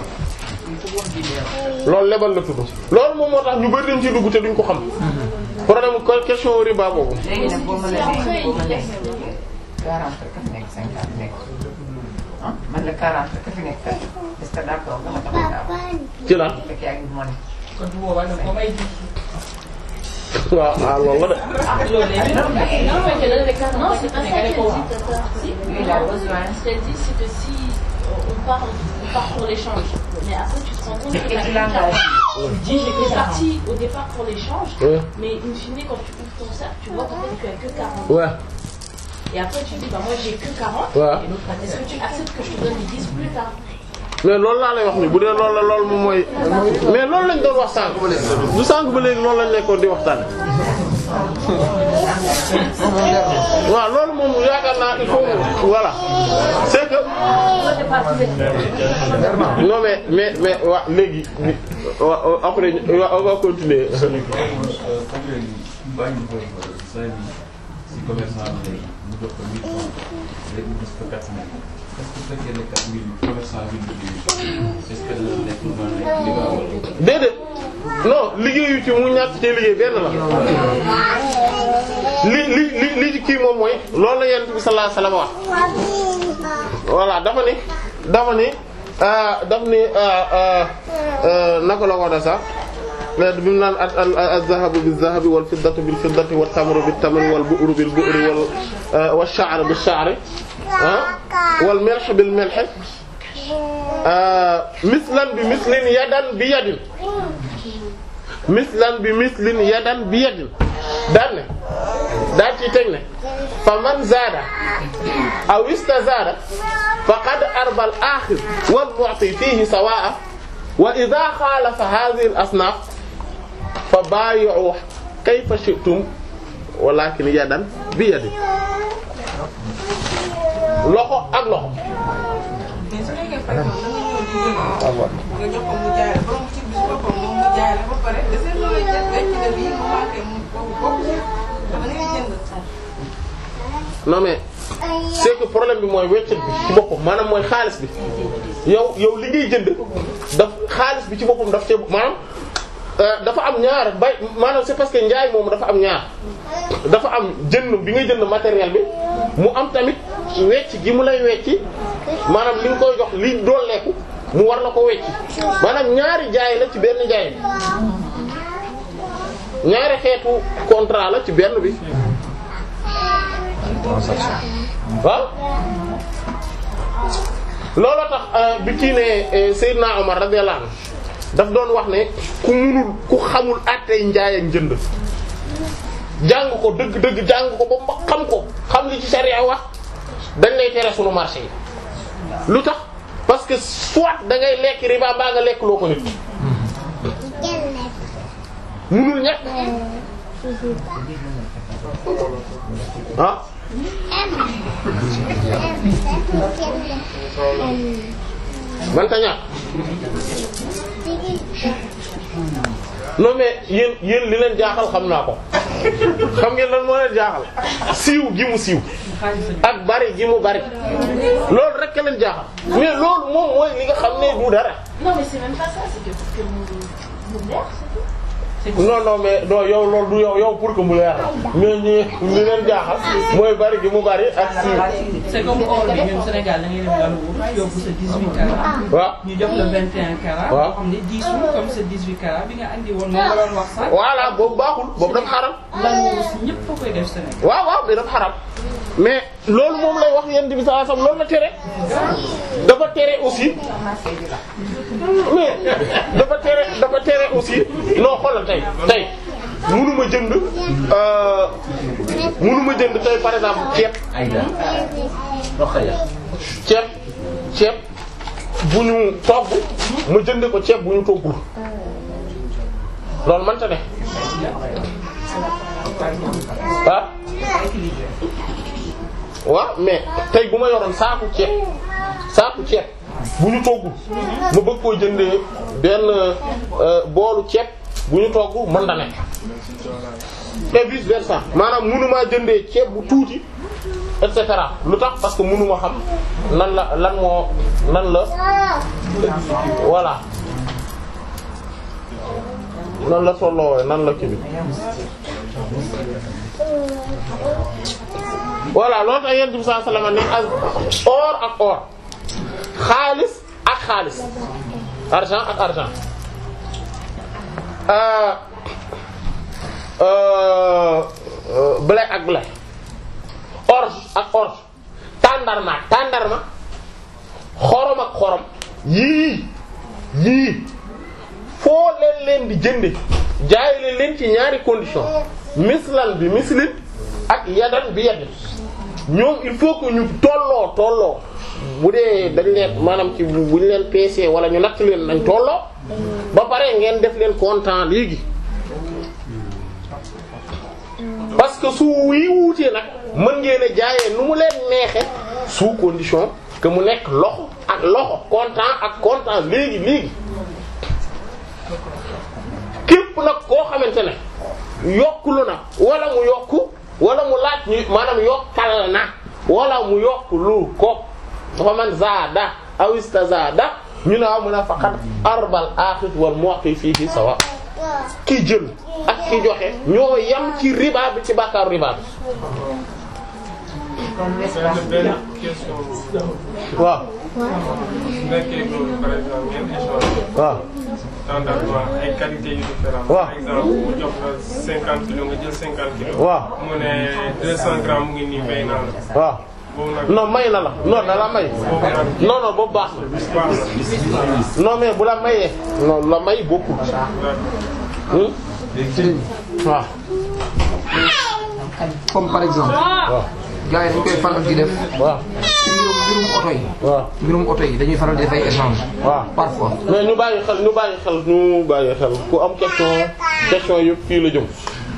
loolu lebal la tudd loolu moom moo tax ñu bari dañ ci dugg te duñ ko xam problème ko question riba boobu léegi nag boo ma la nee boo ma nee 40 rek a fi nekk 50 nekk ah man la 40 rek a fi nekk est-ce que d'accord nga ma tax a ci la bu fekkee yaa ngi monnaie. kon bu boobaa nag ba may ji. waaw ah loolu la de loolu léegi Non, mais que là, les cartes, non, c'est pas ça qu'elle dit. Si, Lui, il a besoin. ce qu'elle dit, c'est que si on part, on part pour l'échange, mais après tu te rends compte que Et t'as tu une l'engages. carte. Tu dis, j'étais parti au départ pour l'échange, Ouais. mais in fine, quand tu ouvres ton sac, tu vois qu'en fait, tu as que 40. ouais Et après, tu dis, bah moi j'ai que 40. Ouais. Et l'autre, est-ce que tu acceptes que je te donne les 10 plus tard mais loolu laa lay wax ni bu dee loolu la loolu moom mooy mais loolu lañ doon wax sànq du sànq ba léegi loolu lañ nekkoon di waxtaan waaw loolu moom yaakaar naa il faut voilà c'est que non mais mais mais waa léegi wa après wa- on va continuer comme léegi bàyyi ko cinq mille si commerçant bi léegi mu jox ko mille francs léegi mu gis ko quatre mille est-ce que su fekkee ne quatre mille commerçant bi mu liggéey est-ce que dina nekk lu mel ne li nga war a déedéet non liggéeyu ci mu ñàkk ci liggéey benn la li li li li ci kii moom mooy loolu la yonent bi sallallahu alayhi wasallam wax voilà dafa ni dafa ni ah daf ni ah ah ah naka la ko waxee sax mais bi mu naan al al az-zahabu biz-zahabi wal fiddatu bil fiddati wat tamru bit tamri wal bu'ru bil bu'ri wal ah wash sha'ru bis sha'ri ah wal milh bil milh ah mislan bi mislin yadan bi yadin mislan bi mislin yadan bi yadin daan ne daa ciy teg ne fa man zaada aw istazada faqad arba al akhir wal mu'ti fihi sawa'a wa idha khalafa hadhihi al asnaf fa bayi'u kayfa shi'tum walakin yadan bi yadin loxo ak loxo mais su nekkee par exemple da nga ñëw di jënd nga jox ko mu jaay la borom ci bis boppam moom mu jaay la ba pare de seen loolu jënd rek ci def yi mu manqué mu boobu boobu ci dama ngay jënd. non mais c'est que problème bi mooy weccet bi ci boppam maanaam mooy xaalis bi yow yow li ngay jënd daf xaalis bi ci boppam daf cee maanaam euh, dafa am ñaar bay maanaam c'est parce que njaay moom dafa am ñaar dafa am jënd bi ngay jënd matériel bi mu am tamit wecc gi mu lay wecci maanaam li nga koy jox li dooleeku mu war la ko wecci maanaam ñaari jaay la ci benn jaay ñaari xeetu contrat la ci benn bi waaw looloo tax bi kii ne Seydina Omar radiyallahu anhu daf doon wax ne ku munul ku xamul àttey njaay ak njënd jàng ko dëgg dëgg jàng ko ba ma xam ko xam li ci sharia wax dañ lay tere sunu marché yi lu tax parce que soit da ngay lekk riba mbaa nga lekk loo ko nit munul ñàkk ah manta ñàkk non mais yéen yéen li leen jaaxal xam naa ko xam ngeen lan moo leen jaaxal siiw gi mu siiw ak bari gi mu bari loolu rek a leen jaaxal mais loolu moom mooy li nga xam ne du dara Non, mais c'est même pas ça, c'est que parce que mon, mon mère, c'est tout. non non mais non yow loolu du yow yow pour que mu leer mais ñi li leen jaaxal mooy bari gi mu bari ak siiw c'est comme or bi ñun Sénégal da ngay dem dalu wut yóbbu sa 18 carats. waaw ñu jox la 21 carats. waaw boo xam ne 10 jours comme sa 18 carats bi nga andi woon moom nga doon wax sax. voilà boobu baaxul boobu dafa xaram lan moo si ñëpp fa koy def Sénégal. waaw waaw mais dafa xaram mais loolu moom lay wax yent bi sallallahu alayhi wasallam loolu la tere dafa tere aussi mais dafa tere dafa tere aussi non xoolal tey tey mënuma jënd euh mënuma jënd tey par exemple ceeb ceeb ceeb bu ñu togg ma jënde ko ceeb bu ñu toggul loolu mënta ne ah waaw mais tey bu ma yoroon saaku ceeb saaku ceeb bu ñu toggul ma bëgg koo jëndee benn euh, boolu ceeb bu ñu togg mën na nekk et vice versa maanaam mënumaa jëndee ceeb bu tuuti et cetera lu tax parce que mënuma xam nan la lan moo nan la voilà nan la tolloo nan la kii bi voilà loolu tax yonent bi sallallahu alayhi wasallam ne ak or ak or xaalis ak xaalis argent ak argent euh euh blé ak blé orge ak orge tàndarma ak tàndarma xorom ak xorom yii yii foo leen leen di jënde jaay leen leen ci ñaari condition mislan bi mislin ak yadan bi yadin ñoom il faut que ñu tolloo tolloo bu dee dañ leen maanaam ci bu ñu leen peesee wala ñu natt leen nañ tolloo ba pare ngeen def leen comptant léegi parce que su wii wuutee nag mën ngeen a jaayee nu mu leen neexe sous condition que mu nekk loxo ak loxo comptant ak comptant léegi léegi képp nag koo xamante ne yokkulu na wala mu yokku wala mu laaj ñu maanaam yokkal na wala mu yokkulu ko dafa man zaada aw istazada ñu ne waaw mun a faqat arbal axit wal muqi fihi sawa ki jël ak ki joxe ñoo yam ci riba bi ci bàkkaaru riba bi benn question waaw su nekkee loolu par exemple ngeen échange waaw tendance ay qualité yu différentes waaw par exemple mu jox la cinquante kilos nga jël cinquante kilos waaw mu ne deux cent grammes mu ngi nii fay naa la waaw boobu nag non may na la non da la may boobu nag non non boobu baax baax na non mais bu la mayee non la may bokkul hmm waaw comme par exemple waaw gars yi dañ koy faral di def waaw ci mbirum mbirum oto yi waaw mbirum oto yi dañuy faral di def ay échange waaw parfois mais ñu bàyyi xel ñu bàyyi xel ñu bàyyi xel ku am question question yëpp fii la jëm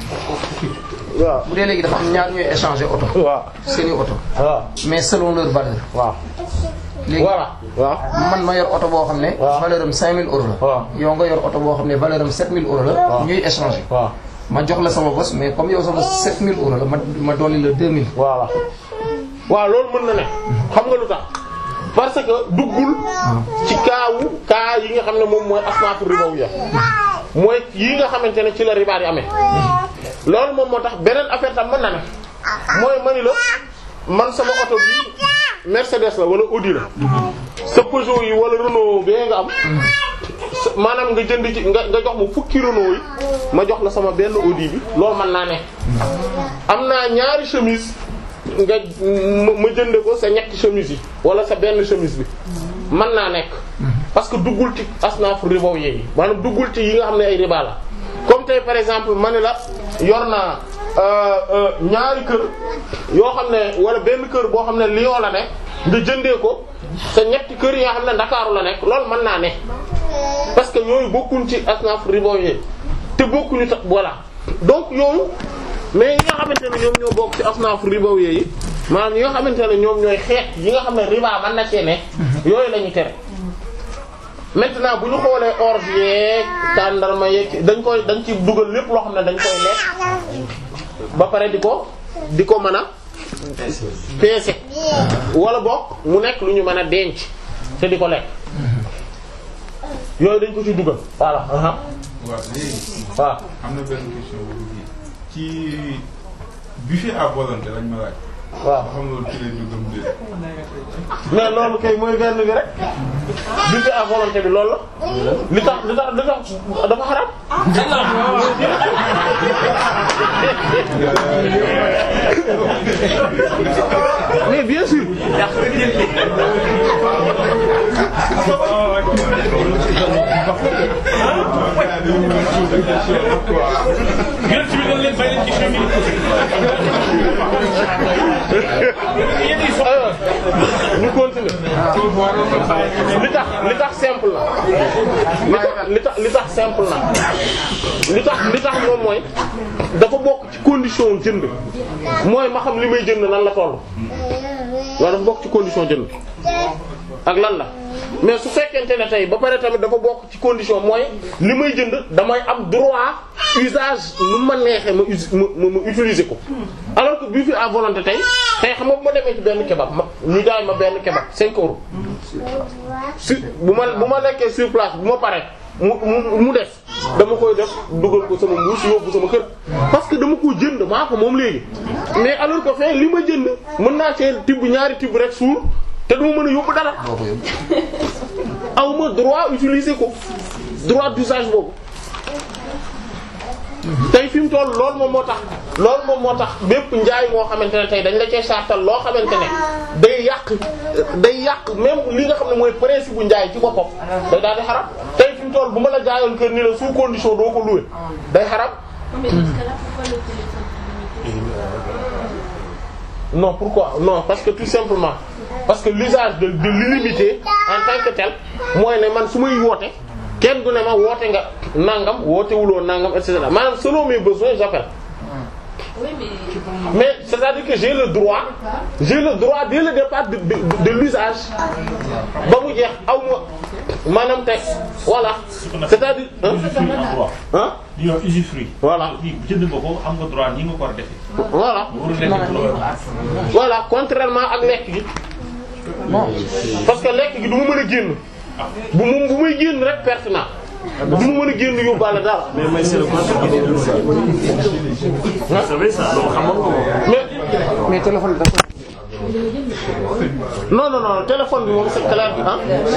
waaw bu dee léegi dafa am ñaar ñooy échanger oto waaw seeni oto waaw mais selon leur valeur waaw léegi voilà waaw man ma yor oto boo xam ne waaw. valeur am 5000 euros la waaw. yow nga yor oto boo xam ne valeur am 7000 euros la waaw. ñuy échanger waaw ma jox la sama bos mais comme yow sama 7000 euros la ma ma dolli la 2000 voilà waaw loolu mën na ne xam nga lu tax parce que duggul ci kaawu kaa yi nga xam ne moom mooy asnaafu ribawiya mooy yi nga xamante ne ci la ribaat yi amee loolu moom moo tax beneen affaire tam mën na ne mooy mani la man sama oto bi Mercedes la wala Audi la sa Peugeot yi wala Renault bee nga am sa- maanaam nga jënd ci nga nga jox ma fukki Renault yi ma jox la sama benn Audi bi loolu mën naa ne am naa ñaari chemise nga ma ma jënde ko sa ñetti chemise yi wala sa benn chemise bi mën naa nekk parce que duggul ci asnaaf ribaw yi maanaam duggul ci yi nga xam ne ay riba la comme tey par exemple ma ne la yor naa euh, euh, ñaari kër yoo xam ne wala benn kër boo xam ne Lyon la nekk nga jëndee ko sa ñetti kër yi nga xam ne Ndakaaru la nekk loolu mën naa ne parce que yooyu bokkuñ ci asnaaf ribaw yi te bokkuñu tax voilà donc yooyu mais yi nga xamante ne ñoom ñoo bokk ci asnaaf ribaw yi maanaam yi nga xamante ne ñoom ñooy xeet yi nga xam ne riba mën na cee ne yooyu la ñuy tere maintenant bu ñu xoolee orge yeeg tàndarma yeeg dañ koy dañ ci dugal lépp loo xam ne dañ koy lekk ba pare di ko di ko mën a peese wala bokk mu nekk lu ñu mën a denc te di ko lekk yooyu dañ ko ci dugal voilà aha waaw léegi waaw am na benn question bu dugg ci buffet à volonté lañ ma laaj. waaw ba xam loolu ci lay duggam déet. mais loolu kay mooy benn bi rek buffet à volonté bi loolu la li tax li tax li tax dafa xaram mais bien sûr Yéen ci bi dañ leen bàyyi leen ci xew mi. Yéen yi so- alors ñu continuer li tax li tax simple na li tax li tax li tax simple na li tax li tax moom mooy dafa bokk ci condition jënd mooy ma xam li may jënd lan la toll waaw dafa bokk ci condition jënd ak lan la mais su fekkente ne tey ba pare tamit dafa bokk ci condition mooy li may jënd damay am droit usage nu ma neexee ma us ma ma ma utiliser ko alors que bii fi à volonté tey tey xam nga bu ma demee ci benn kebab ma ñu jaay ma benn kebab 5 euros su bu ma bu ma lekkee sur place bu ma paree mu mu mu des dama koy def dugal ko sama mbuus yóbbu sama kër parce que dama ko jënd maa ko moom léegi mais alors que fee li ma jënd mën naa cee tibb ñaari tibb rek suur te duma mën a yóbbu dara aw ma droit utiliser ko droit d'usage boobu tey fi mu toll loolu moom moo tax loolu moom moo tax bépp njaay moo xamante ne tey dañ la cee sartal loo xamante ne day yàq day yàq même li nga xam ne mooy principe bu njaay ci boppam day daal di xaram tey fi mu toll bu ma la jaayoon kër ni la sous condition doo ko louer day xaram Mais dans ce cas-là, pourquoi le téléphone non pourquoi non parce que tout simplement parce que l'usage de de l'illimité en tant que tel mooy ne man su may woote kenn du ne ma woote nga nangam wootewuloo nangam et cetera maanaam selon mes besoins j'appelle Oui, mais mais c'est-à-dire que j'ai le droit j'ai le droit dès le départ de de, de l'usage ba mu jeex aw ma maanaam tey voilà c'est-à-dire hein hein li ñuy wax usufruit. voilà lii jënd nga ko am nga droit nii nga ko war a defee. voilà warul nekk ci loolu. voilà contrairement ak lekk gi parce que lekk gi du ma mën a génn bu mu bu may génn rek perte naa du ma mën a génn yóbbaale dara mais may c'est le contraire des deux ça. Vous savez ça non xamoon nga ko. mais mais téléphone dafa non non non téléphone bi moom c'est clair ah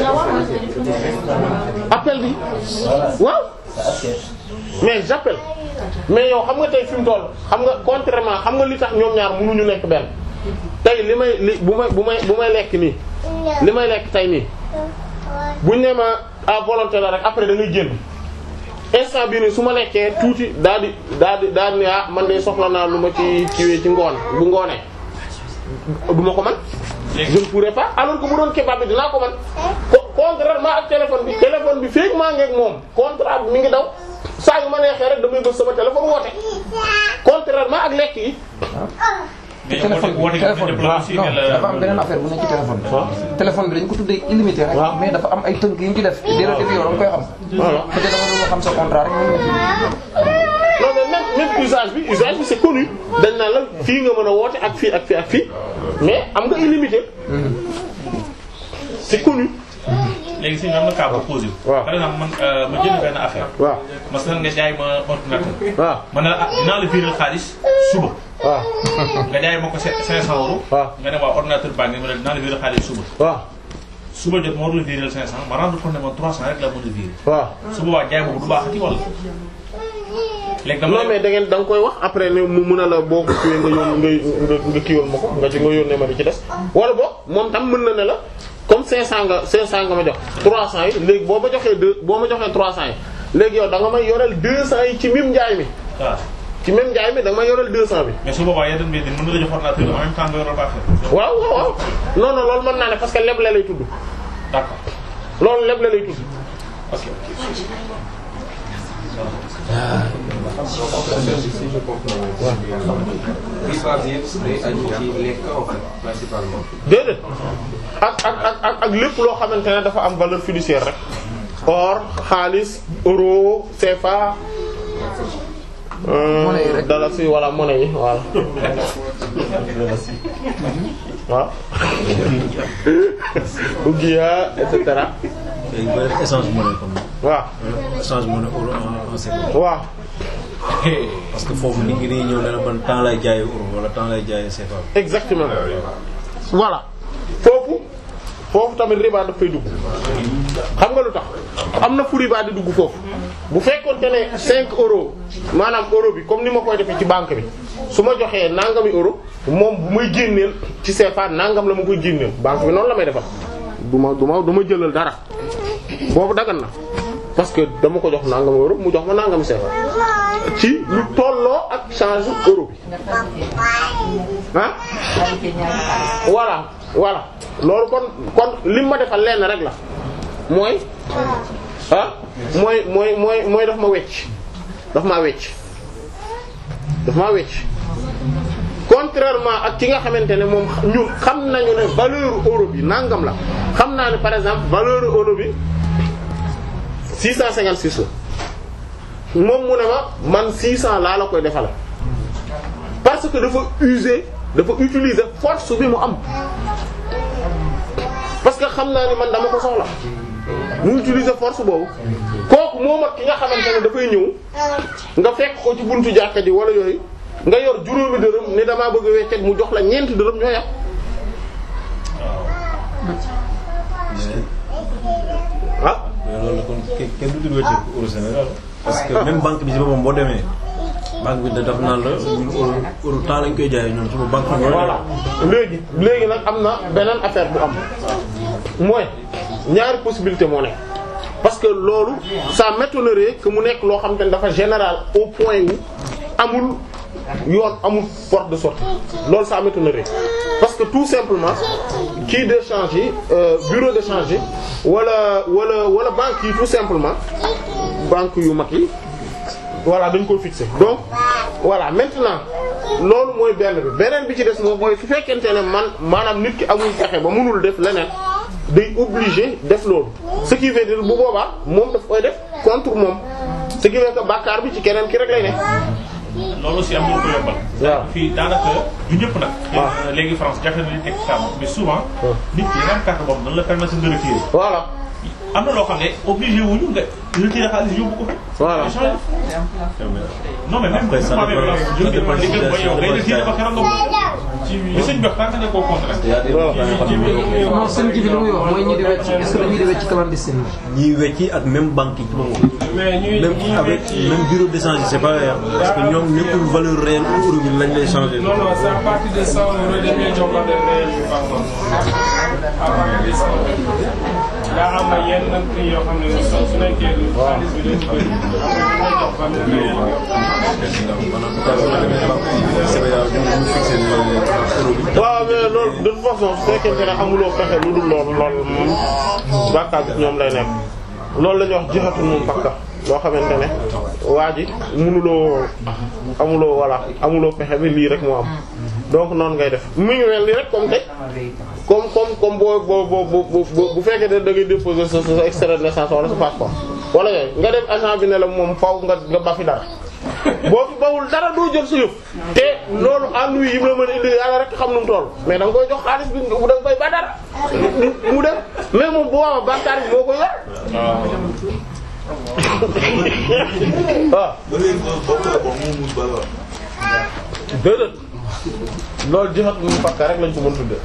appel bi waaw mais j'appelle mais yow xam nga tey fi mu toll xam nga contrairement xam nga li tax ñoom ñaar mënuñu nekk benn tey li may li bu may bu may bu may lekk nii li may lekk tey nii buñ ne ma à volonté la rek après da ngay génn instant bii nii su ma lekkee tuuti daal di daal di daal di ne ah man de soxla naa lu ma ci kiiwee ci ngoon bu ngoonee du ma ko man je ne pourrais pas alors que bu doon kebab bi dinaa ko man co- contrairement ak téléphone bi téléphone bi feek maa ngi ak moom contrat bi mi ngi daw saa yu ma neexee rek damay bës sama téléphone woote contrairement ak lekk yi mais yow téléphone woote bi woote téléphone bi nga aussi non ne la dafa am beneen affaire bu nekk ci téléphone bi. téléphone bi dañ ko tuddee illimité rek. waaw. mais dafa am ay tënk yu ñu ci def. dès le début yow da nga koy xam. Voilà. peut-être da nga doon xam sa contrat rek moom non mais même même usage bi usage bi c'est connu dañ naan la fii nga mën a woote ak fii ak fii ak fii mais am nga illimité c'est connu léegi si am na cas bu posé. Waaw. par exemple man euh, ma jënd benn affaire. waaw masalan nga jaay ma ordinateur. waaw ma ne la ah dinaa la virer xaalis suba. waaw nga jaay ma ko 500 euros. waaw nga ne waa ordinateur baa ngi ma ne dinaa la virer xaalis suba. waaw suba jot ma war la virer 500 ma rendre compte ne ma 300 rek la mën a virer. waaw su boobaa jaay boobu du baaxati wala. léegi dama non mais da ngeen da nga koy wax après ne mu mën a la boo ko kiiwee nga yóon nga nga nga kiiwal ma ko nga ci nga yónnee ma di ci des wala boog moom tam mën na ne la comme 500 nga 500 nga ma jox 300 yi léegi boo ma joxee deux boo ma joxee 300 yi léegi yow da nga may yoreel 200 yi ci même njaay mi waaw ci même njaay mi da nga may yoreel 200 bi mais su boobaa yeneen mbir mën na la jox ordinateur en même temps nga yoral ko affaire. waaw waaw waaw non non loolu mën naa ne parce que leble lay tudd d'accord loolu leble lay tudd ok. si je comprends riba bi yëpp day aju ci lekk en fait principalement. déedéet ak ak ak ak ak lépp loo xamante ne dafa am valeur fiduciaire rek or xaalis euro CFA euh, Monnaie yi rek. dalasi wala monnaie yi voilà waaw ouguiya et cetera dañu koy def échange monnaie comme waaw échange monnaie euro en en CFA. waaw parce que foofu nit ñi dañuy ñëw ne la man temps lay jaayee euro wala temps lay jaayee CFA. exactement voilà foofu foofu tamit riba daf fay dugg xam nga lu tax am na fu riba di dugg foofu bu fekkoonte ne 5 euros maanaam euro bi comme ni ma koy defee ci banque bi su ma joxee nangami euro moom bu may génneel ci CFA nangam la ma koy génneel banque bi noonu la may defal du ma du ma du ma jëlal dara boobu dagan na parce que dama ko jox nangami euro mu jox ma nangami CFA ci lu tolloo ak change euro bi ah voilà voilà loolu kon kon lim ma defal lenn rek la mooy ah mooy mooy mooy mooy daf ma wecc daf maa wecc daf maa wecc contrairement ak ki nga xamante ne moom ñun xam nañu ne valeur euro bi nangam la xam naa ne par exemple valeur euro bi 656 la moom mu ne ma man 600 laa la koy defal parce que dafa user dafa utiliser force bi mu am parce que xam naa ni man dama ko soxla mu utiliser force boobu kooku moom ak ki nga xamante ne dafay ñëw nga fekk ko ci buntu jàkka ji wala yooyu nga yor juróomi dërëm ne damaa bëgg a weccet mu jox la ñeenti dërëm ñoo yàq. ah. mais loolu la kon kenn du tudd wecceeku euro Sénégal parce que même banque bi ci boppam boo demee banque bi da daf naan la ñun euro euro temps lañ koy jaayee ñoom suba banque bi. voilà léegi léegi nag am na beneen affaire bu am mooy ñaari possibilité moo nekk parce que loolu ça m'étonnerait que mu nekk loo xam te ne dafa général au point où amul yoon amul porte de sortie loolu ça m'étonnerait parce que tout simplement kii d'échange yi bureau d'échange yi wala wala wala banque yi tout simplement banque yu mag yi voilà dañ ko fixé donc voilà maintenant loolu mooy benn bi beneen bi ci des moom mooy su fekkente ne man maanaam nit ki amul pexe ba mënul def leneen day obligé def loolu ce qui veut dire bu boobaa moom daf koy def contre moom ce qui veut que bàkkaar bi ci keneen ki rek lay ne. loolu aussi am nañu ko yombal. waaw fii daanaka du ñëpp nag. waaw léegi France jafe na li teg ci table mais souvent. nit ki nga am carte boobu dañ la permettre nga retirer. voilà. am na loo xam ne obligé wuñu nga retirer xaalis yóbbu ko fa. voilà non mais même Après, ça bu dépend- ça jógee dépend ba si- liggéey ba yow ça ngay dépend si retirer ba ça- keroog nga ci li sëñ bi wax tant que ne koo contre rek. non seen ji bi lu muy wax mooy ñi di wecc est-ce que dañuy di wecc clandestine ñiy wecci ak même banque yi ci boppam. mais ñuy même ñuy avec wecci- même bureau d'échange c'est pareil hein, parce que ñoom nekkul valeur réelle euro bi lañ lay changer. non non c'est à partir de 100 euros dañuy jokkoo des réels bi par contre à partir de 100 euros daa am na yenn prix yoo xam ne su su nekkee lu xaalis bi dañu bëri après dañuy jox valeur réelle waaw mais loolu de toute façon su fekkente ne amuloo pexe lu dul loolu loolu moom bàkkaar bi ñoom lay nekk loolu la ñuy wax jixatul moom bakka loo xamante ne waa ji mënuloo amuloo voilà amuloo pexe bi lii rek moo am donc noonu ngay def mu ngi mel ni rek comme tey comme comme comme boo boo boo boo bu fekkee ne da ngay déposer sa sa extrait de naissance wala sa passeport wala yooyu nga dem agent bi ne la moom faw nga nga ba fi dara boo fi bawul dara doo jël sa yëf te loolu ennui yi mu la mën a indi yàlla rek xam nu mu toll mais da nga koy jox xaalis bi nga da nga koy ba dara mu dem mais moom bu waa bàkkaar bi moo koy yor waaw déedéet loolu jixat mu fakka rek lañ ko mën tudde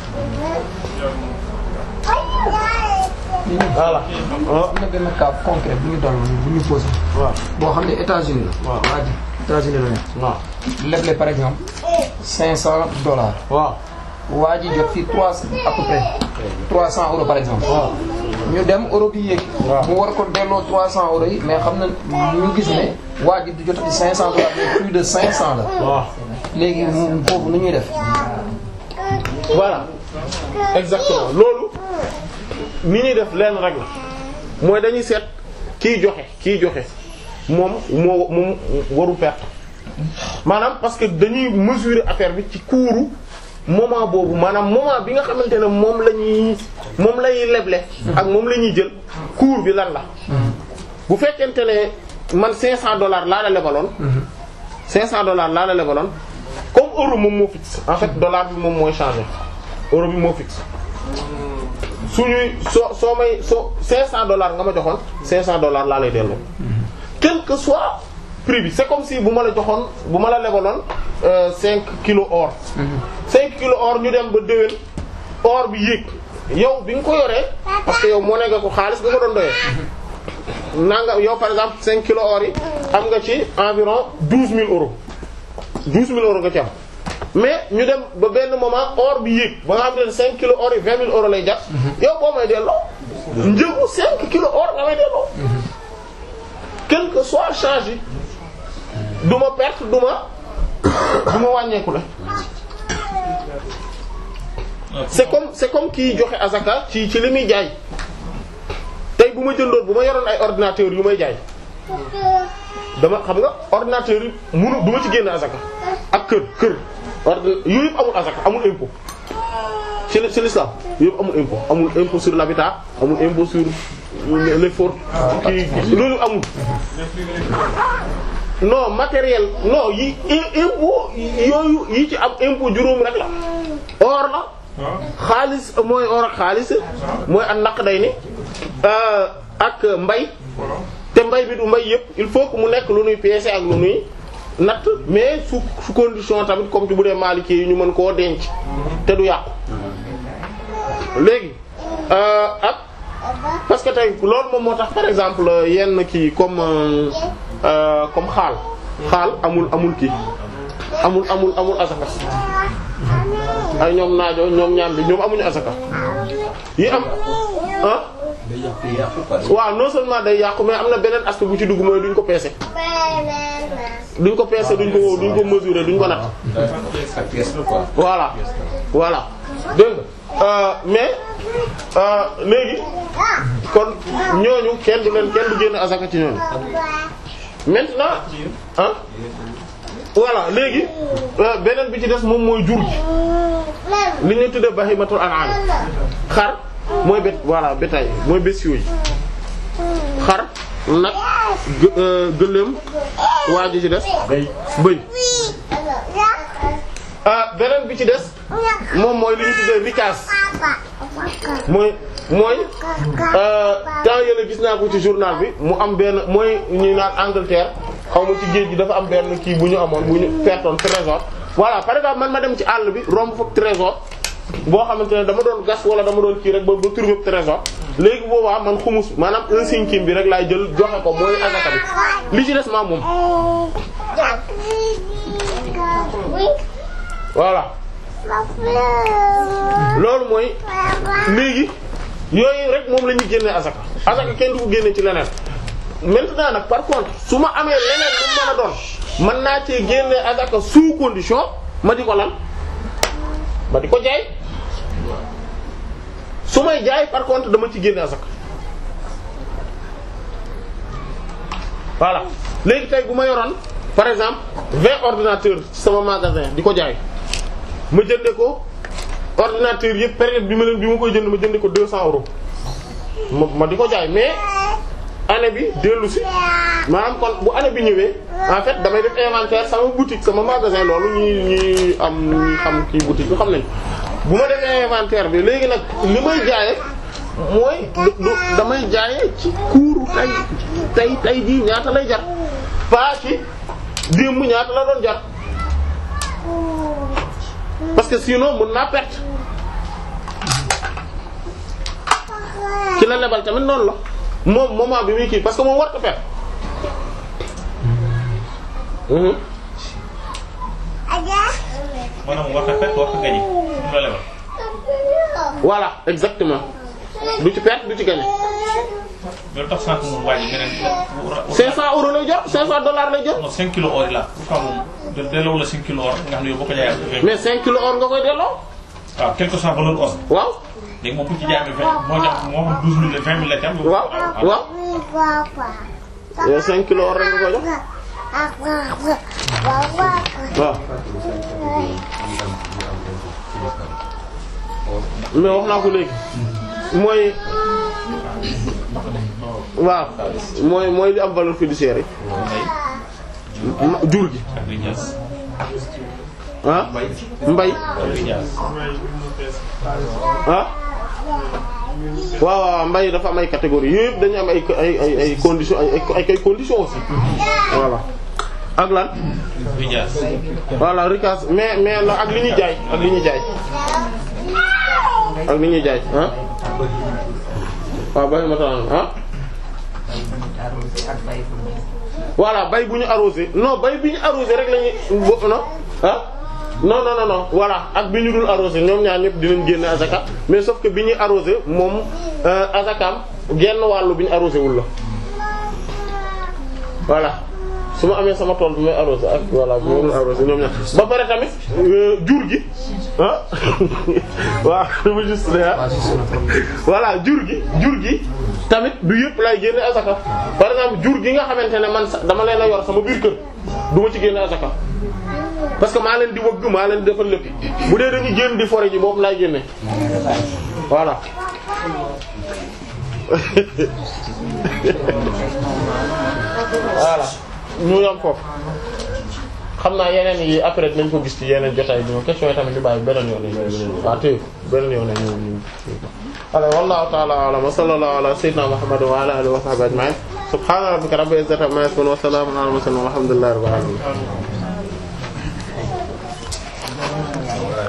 voilà am na benn cas concret bu ñu dal bu ñu posé. waaw boo xam ne États-Unis la. waaw waa ji États-Unis la nekk. waaw leble par exemple 500 dollars. waaw waa ji jot fii 3 à peu près 300 euros par exemple. waaw ñu dem euro bi yéeg. waaw mu war ko delloo 300 euros yi mais xam na ñu gis ne waa ji du jotati 500 dollars mais plus de 500 la. waaw léegi mu foofu nu ñuy def. voilà exactement loolu ni ñuy def lenn rek la mooy dañuy seet kiy joxe kiy joxe moom moo moom waru perte maanaam parce que dañuy mesurer affaire bi ci kuuru moment boobu maanaam moment bi nga xamante ne moom la ñuy moom lay leble ak moom la ñuy jël cours bi lan la bu fekkente ne man 500 dollars laa la lebaloon 500 dollars laa la lebaloon comme euro moom moo fixe en fait dollar bi moom mooy changer euro bi moo fixe suñuy soo soo may soo 500 dollars nga ma joxoon 500 dollars laa lay delloo quel que soit prix bi c'est comme si bu ma la joxoon bu ma la lebaloon euh, 5 kilos or 5 kilos or ñu dem ba déwén or bi yéeg yow bi nga ko yoree parce que yow moo ne nga ko xaalis nga ko doon doyee nanga yow par exemple 5 kilos or yi am nga ci environ 12000 euros 12000 euros nga ci am mais ñu dem ba benn moment or bi yéeg ba nga xam ne 5 kilos or yi 20000 euros lay jar yow boo may delloo njëgu 5 kilos or nga may delloo quel que soit change yi du ma perte du ma du ma wàññeeku la c'est comme c'est comme kii joxe azaka ci ci li muy jaay tey bu ma jëndoon bu ma yoroon ay ordinateur yu may jaay dama xam nga ordinateur yi munu du ma ci génn azaka ak kër kër ordina yooyu yëpp amul azaka amul impôt ci ci l'islam yooyu yëpp amul impôt amul impôt sur l'habitat amul impôt sur l'effort kii loolu amul non matériel non yi impôt yooyu yi ci am impôt juróom rek la or la xaalis mooy or ak xaalis mooy ak naq day ni ak mbay te mbay bi du mbay yëpp il faut que mu nekk lu nuy peese ak lu nuy natt mais su su condition tamit comme ci bu dee Maliki yi ñu mën koo denc te du yàqu léegi ak parce que tey loolu moom moo tax par exemple yenn kii comme comme xaal xaal amul amul kii amul amul amul asaka ay ñoom naajo ñoom ñaam bi ñoom amuñu asaka yi am ah waaw non seulement day yàqu mais am na beneen aspect bu ci dugg mooy duñ ko peese duñ ko peese duñ ko duñ ko mesurer duñ ko natt voilà voilà dégg nga mais léegi kon ñooñu kenn du leen kenn du génn asaka ci ñooñu maintenant ah voilà léegi beneen bi ci des moom mooy jur gi li ñu tuddee bahimatul an'am xar mooy bét voilà bétail mooy bestiaux yi xar nag gëléem waa ji ci des bëy beneen bi ci des moom mooy li ñu tuddee rikaas mooy mooy temps yële gis naa ko ci journal bi mu am benn mooy ñu naan Angleterre xaw ma ci géej gi dafa am benn kii bu ñu amoon bu ñu pertoon trésor voilà par exemple man ma dem ci àll bi romb fa trésor boo xamante ne dama doon gas wala dama doon kii rek ba ba trouver trésor léegi boobaa man xumus maanaam un cinquième bi rek laay jël joxe ko mooy azaka bi li ci des maa moom voilà loolu mooy léegi yooyu rek moom la ñuy génne azaka azaka kenn du ko génne ci leneen maintenant nag par contre su ma amee leneen lu mën a doon mën naa cee génne azaka sous condition ma di ko lan ma di ko jaay su may jaay par contre dama ci génne azaka voilà léegi tey bu ma yoroon par exemple vingt ordinateurs ci sama magasin di ko jaay ma jënde ko ordinateur yëpp période bi ma leen bi ma koy jënd ma jënde ko deux cents euros ma ma di ko jaay mais année bi dellu si maanaam kon bu année bi ñëwee en fait damay def inventaire sama boutique sama magasin loolu ñi ñi am ñi xam kii boutique bi xam nañ bu ma defee inventaire bi léegi nag li may jaaye mooy du damay jaaye ci kuuru tay tay tay jii ñaata lay jar pas ci démb ñaata la doon jar parce que sinon mën naa perte ci la lebal tamit noonu la moom moment bi muy kii parce que moom war ko perte maanaam war ko perte war ko gañe mu la lebal. voilà exactement du ci perte du ci gagné. loolu tax sànq moom waa ji nga ne. 500 euros lay jot 500 dollars lay jot. non 5 kilos or yi la pourquoi moom de delloo la 5 kilos or nga xam ne yow boo ko jaayee. mais 5 kilos or nga koy delloo. waaw quelque soit valeur or. waaw. léegi moom bu ci jaayee vingt moo jox moo xam 12000 la 20000 la ci am. waaw waaw. yow 5 kilos or rek nga koy jox. waaw. mais wax naa ko léegi. mooy. waaw mooy mooy li am valeur fiduciaire yi. jur gi. ah mbay. ah. waaw waaw mbay dafa am ay catégories yëpp dañu am ay ay ay ay conditions ay ay ay conditions aussi. voilà ak lan. voilà ricas mais mais la ak li ñuy jaay ak li ñuy jaay. ak li ñuy jaay ah waaw bay ma taan ah ak bay bu voilà bay bu ñu arrosé non bay bi ñu arrosé rek lañuy bo non ah non non non non voilà ak bi ñu dul arrosé ñoom ñaar ñëpp dinañ génne azaka mais sauf que bi ñuy arrosé moom euh, azakam genn wàllu bi ñu arrosé wul la voilà su ma amee sama tool bi may arrosé ak voilà bi ma dul arrosé ñoom ñaar ba pare tamit euh, jur gi ah waaw dama juste ne ah voilà jur gi jur gi tamit du yëpp lay génne azaka par exemple jur gi nga xamante ne man sax dama leen a yor sama biir kër du ma ci génne azaka parce que maa leen di wëgg maa leen di defal lépp bu dee dañuy génn di forêt ji boobu laay génne voilà voilà ñu yam foofu xam naa yeneen yi après dinañ ko gis ci yeneen jotaay bi question yi tamit ñu bàyyi beneen yoon yi waaw téye beneen yoon ñu ñu ala wallahu ta'ala a'lam wa sallallahu ala sayyidina muhammad wa ala alihi wa sahbihi ajma'in subhana rabbika rabbil izzati amma yasifun wa salamun ala al mursalin walhamdulillahi rabbil alamin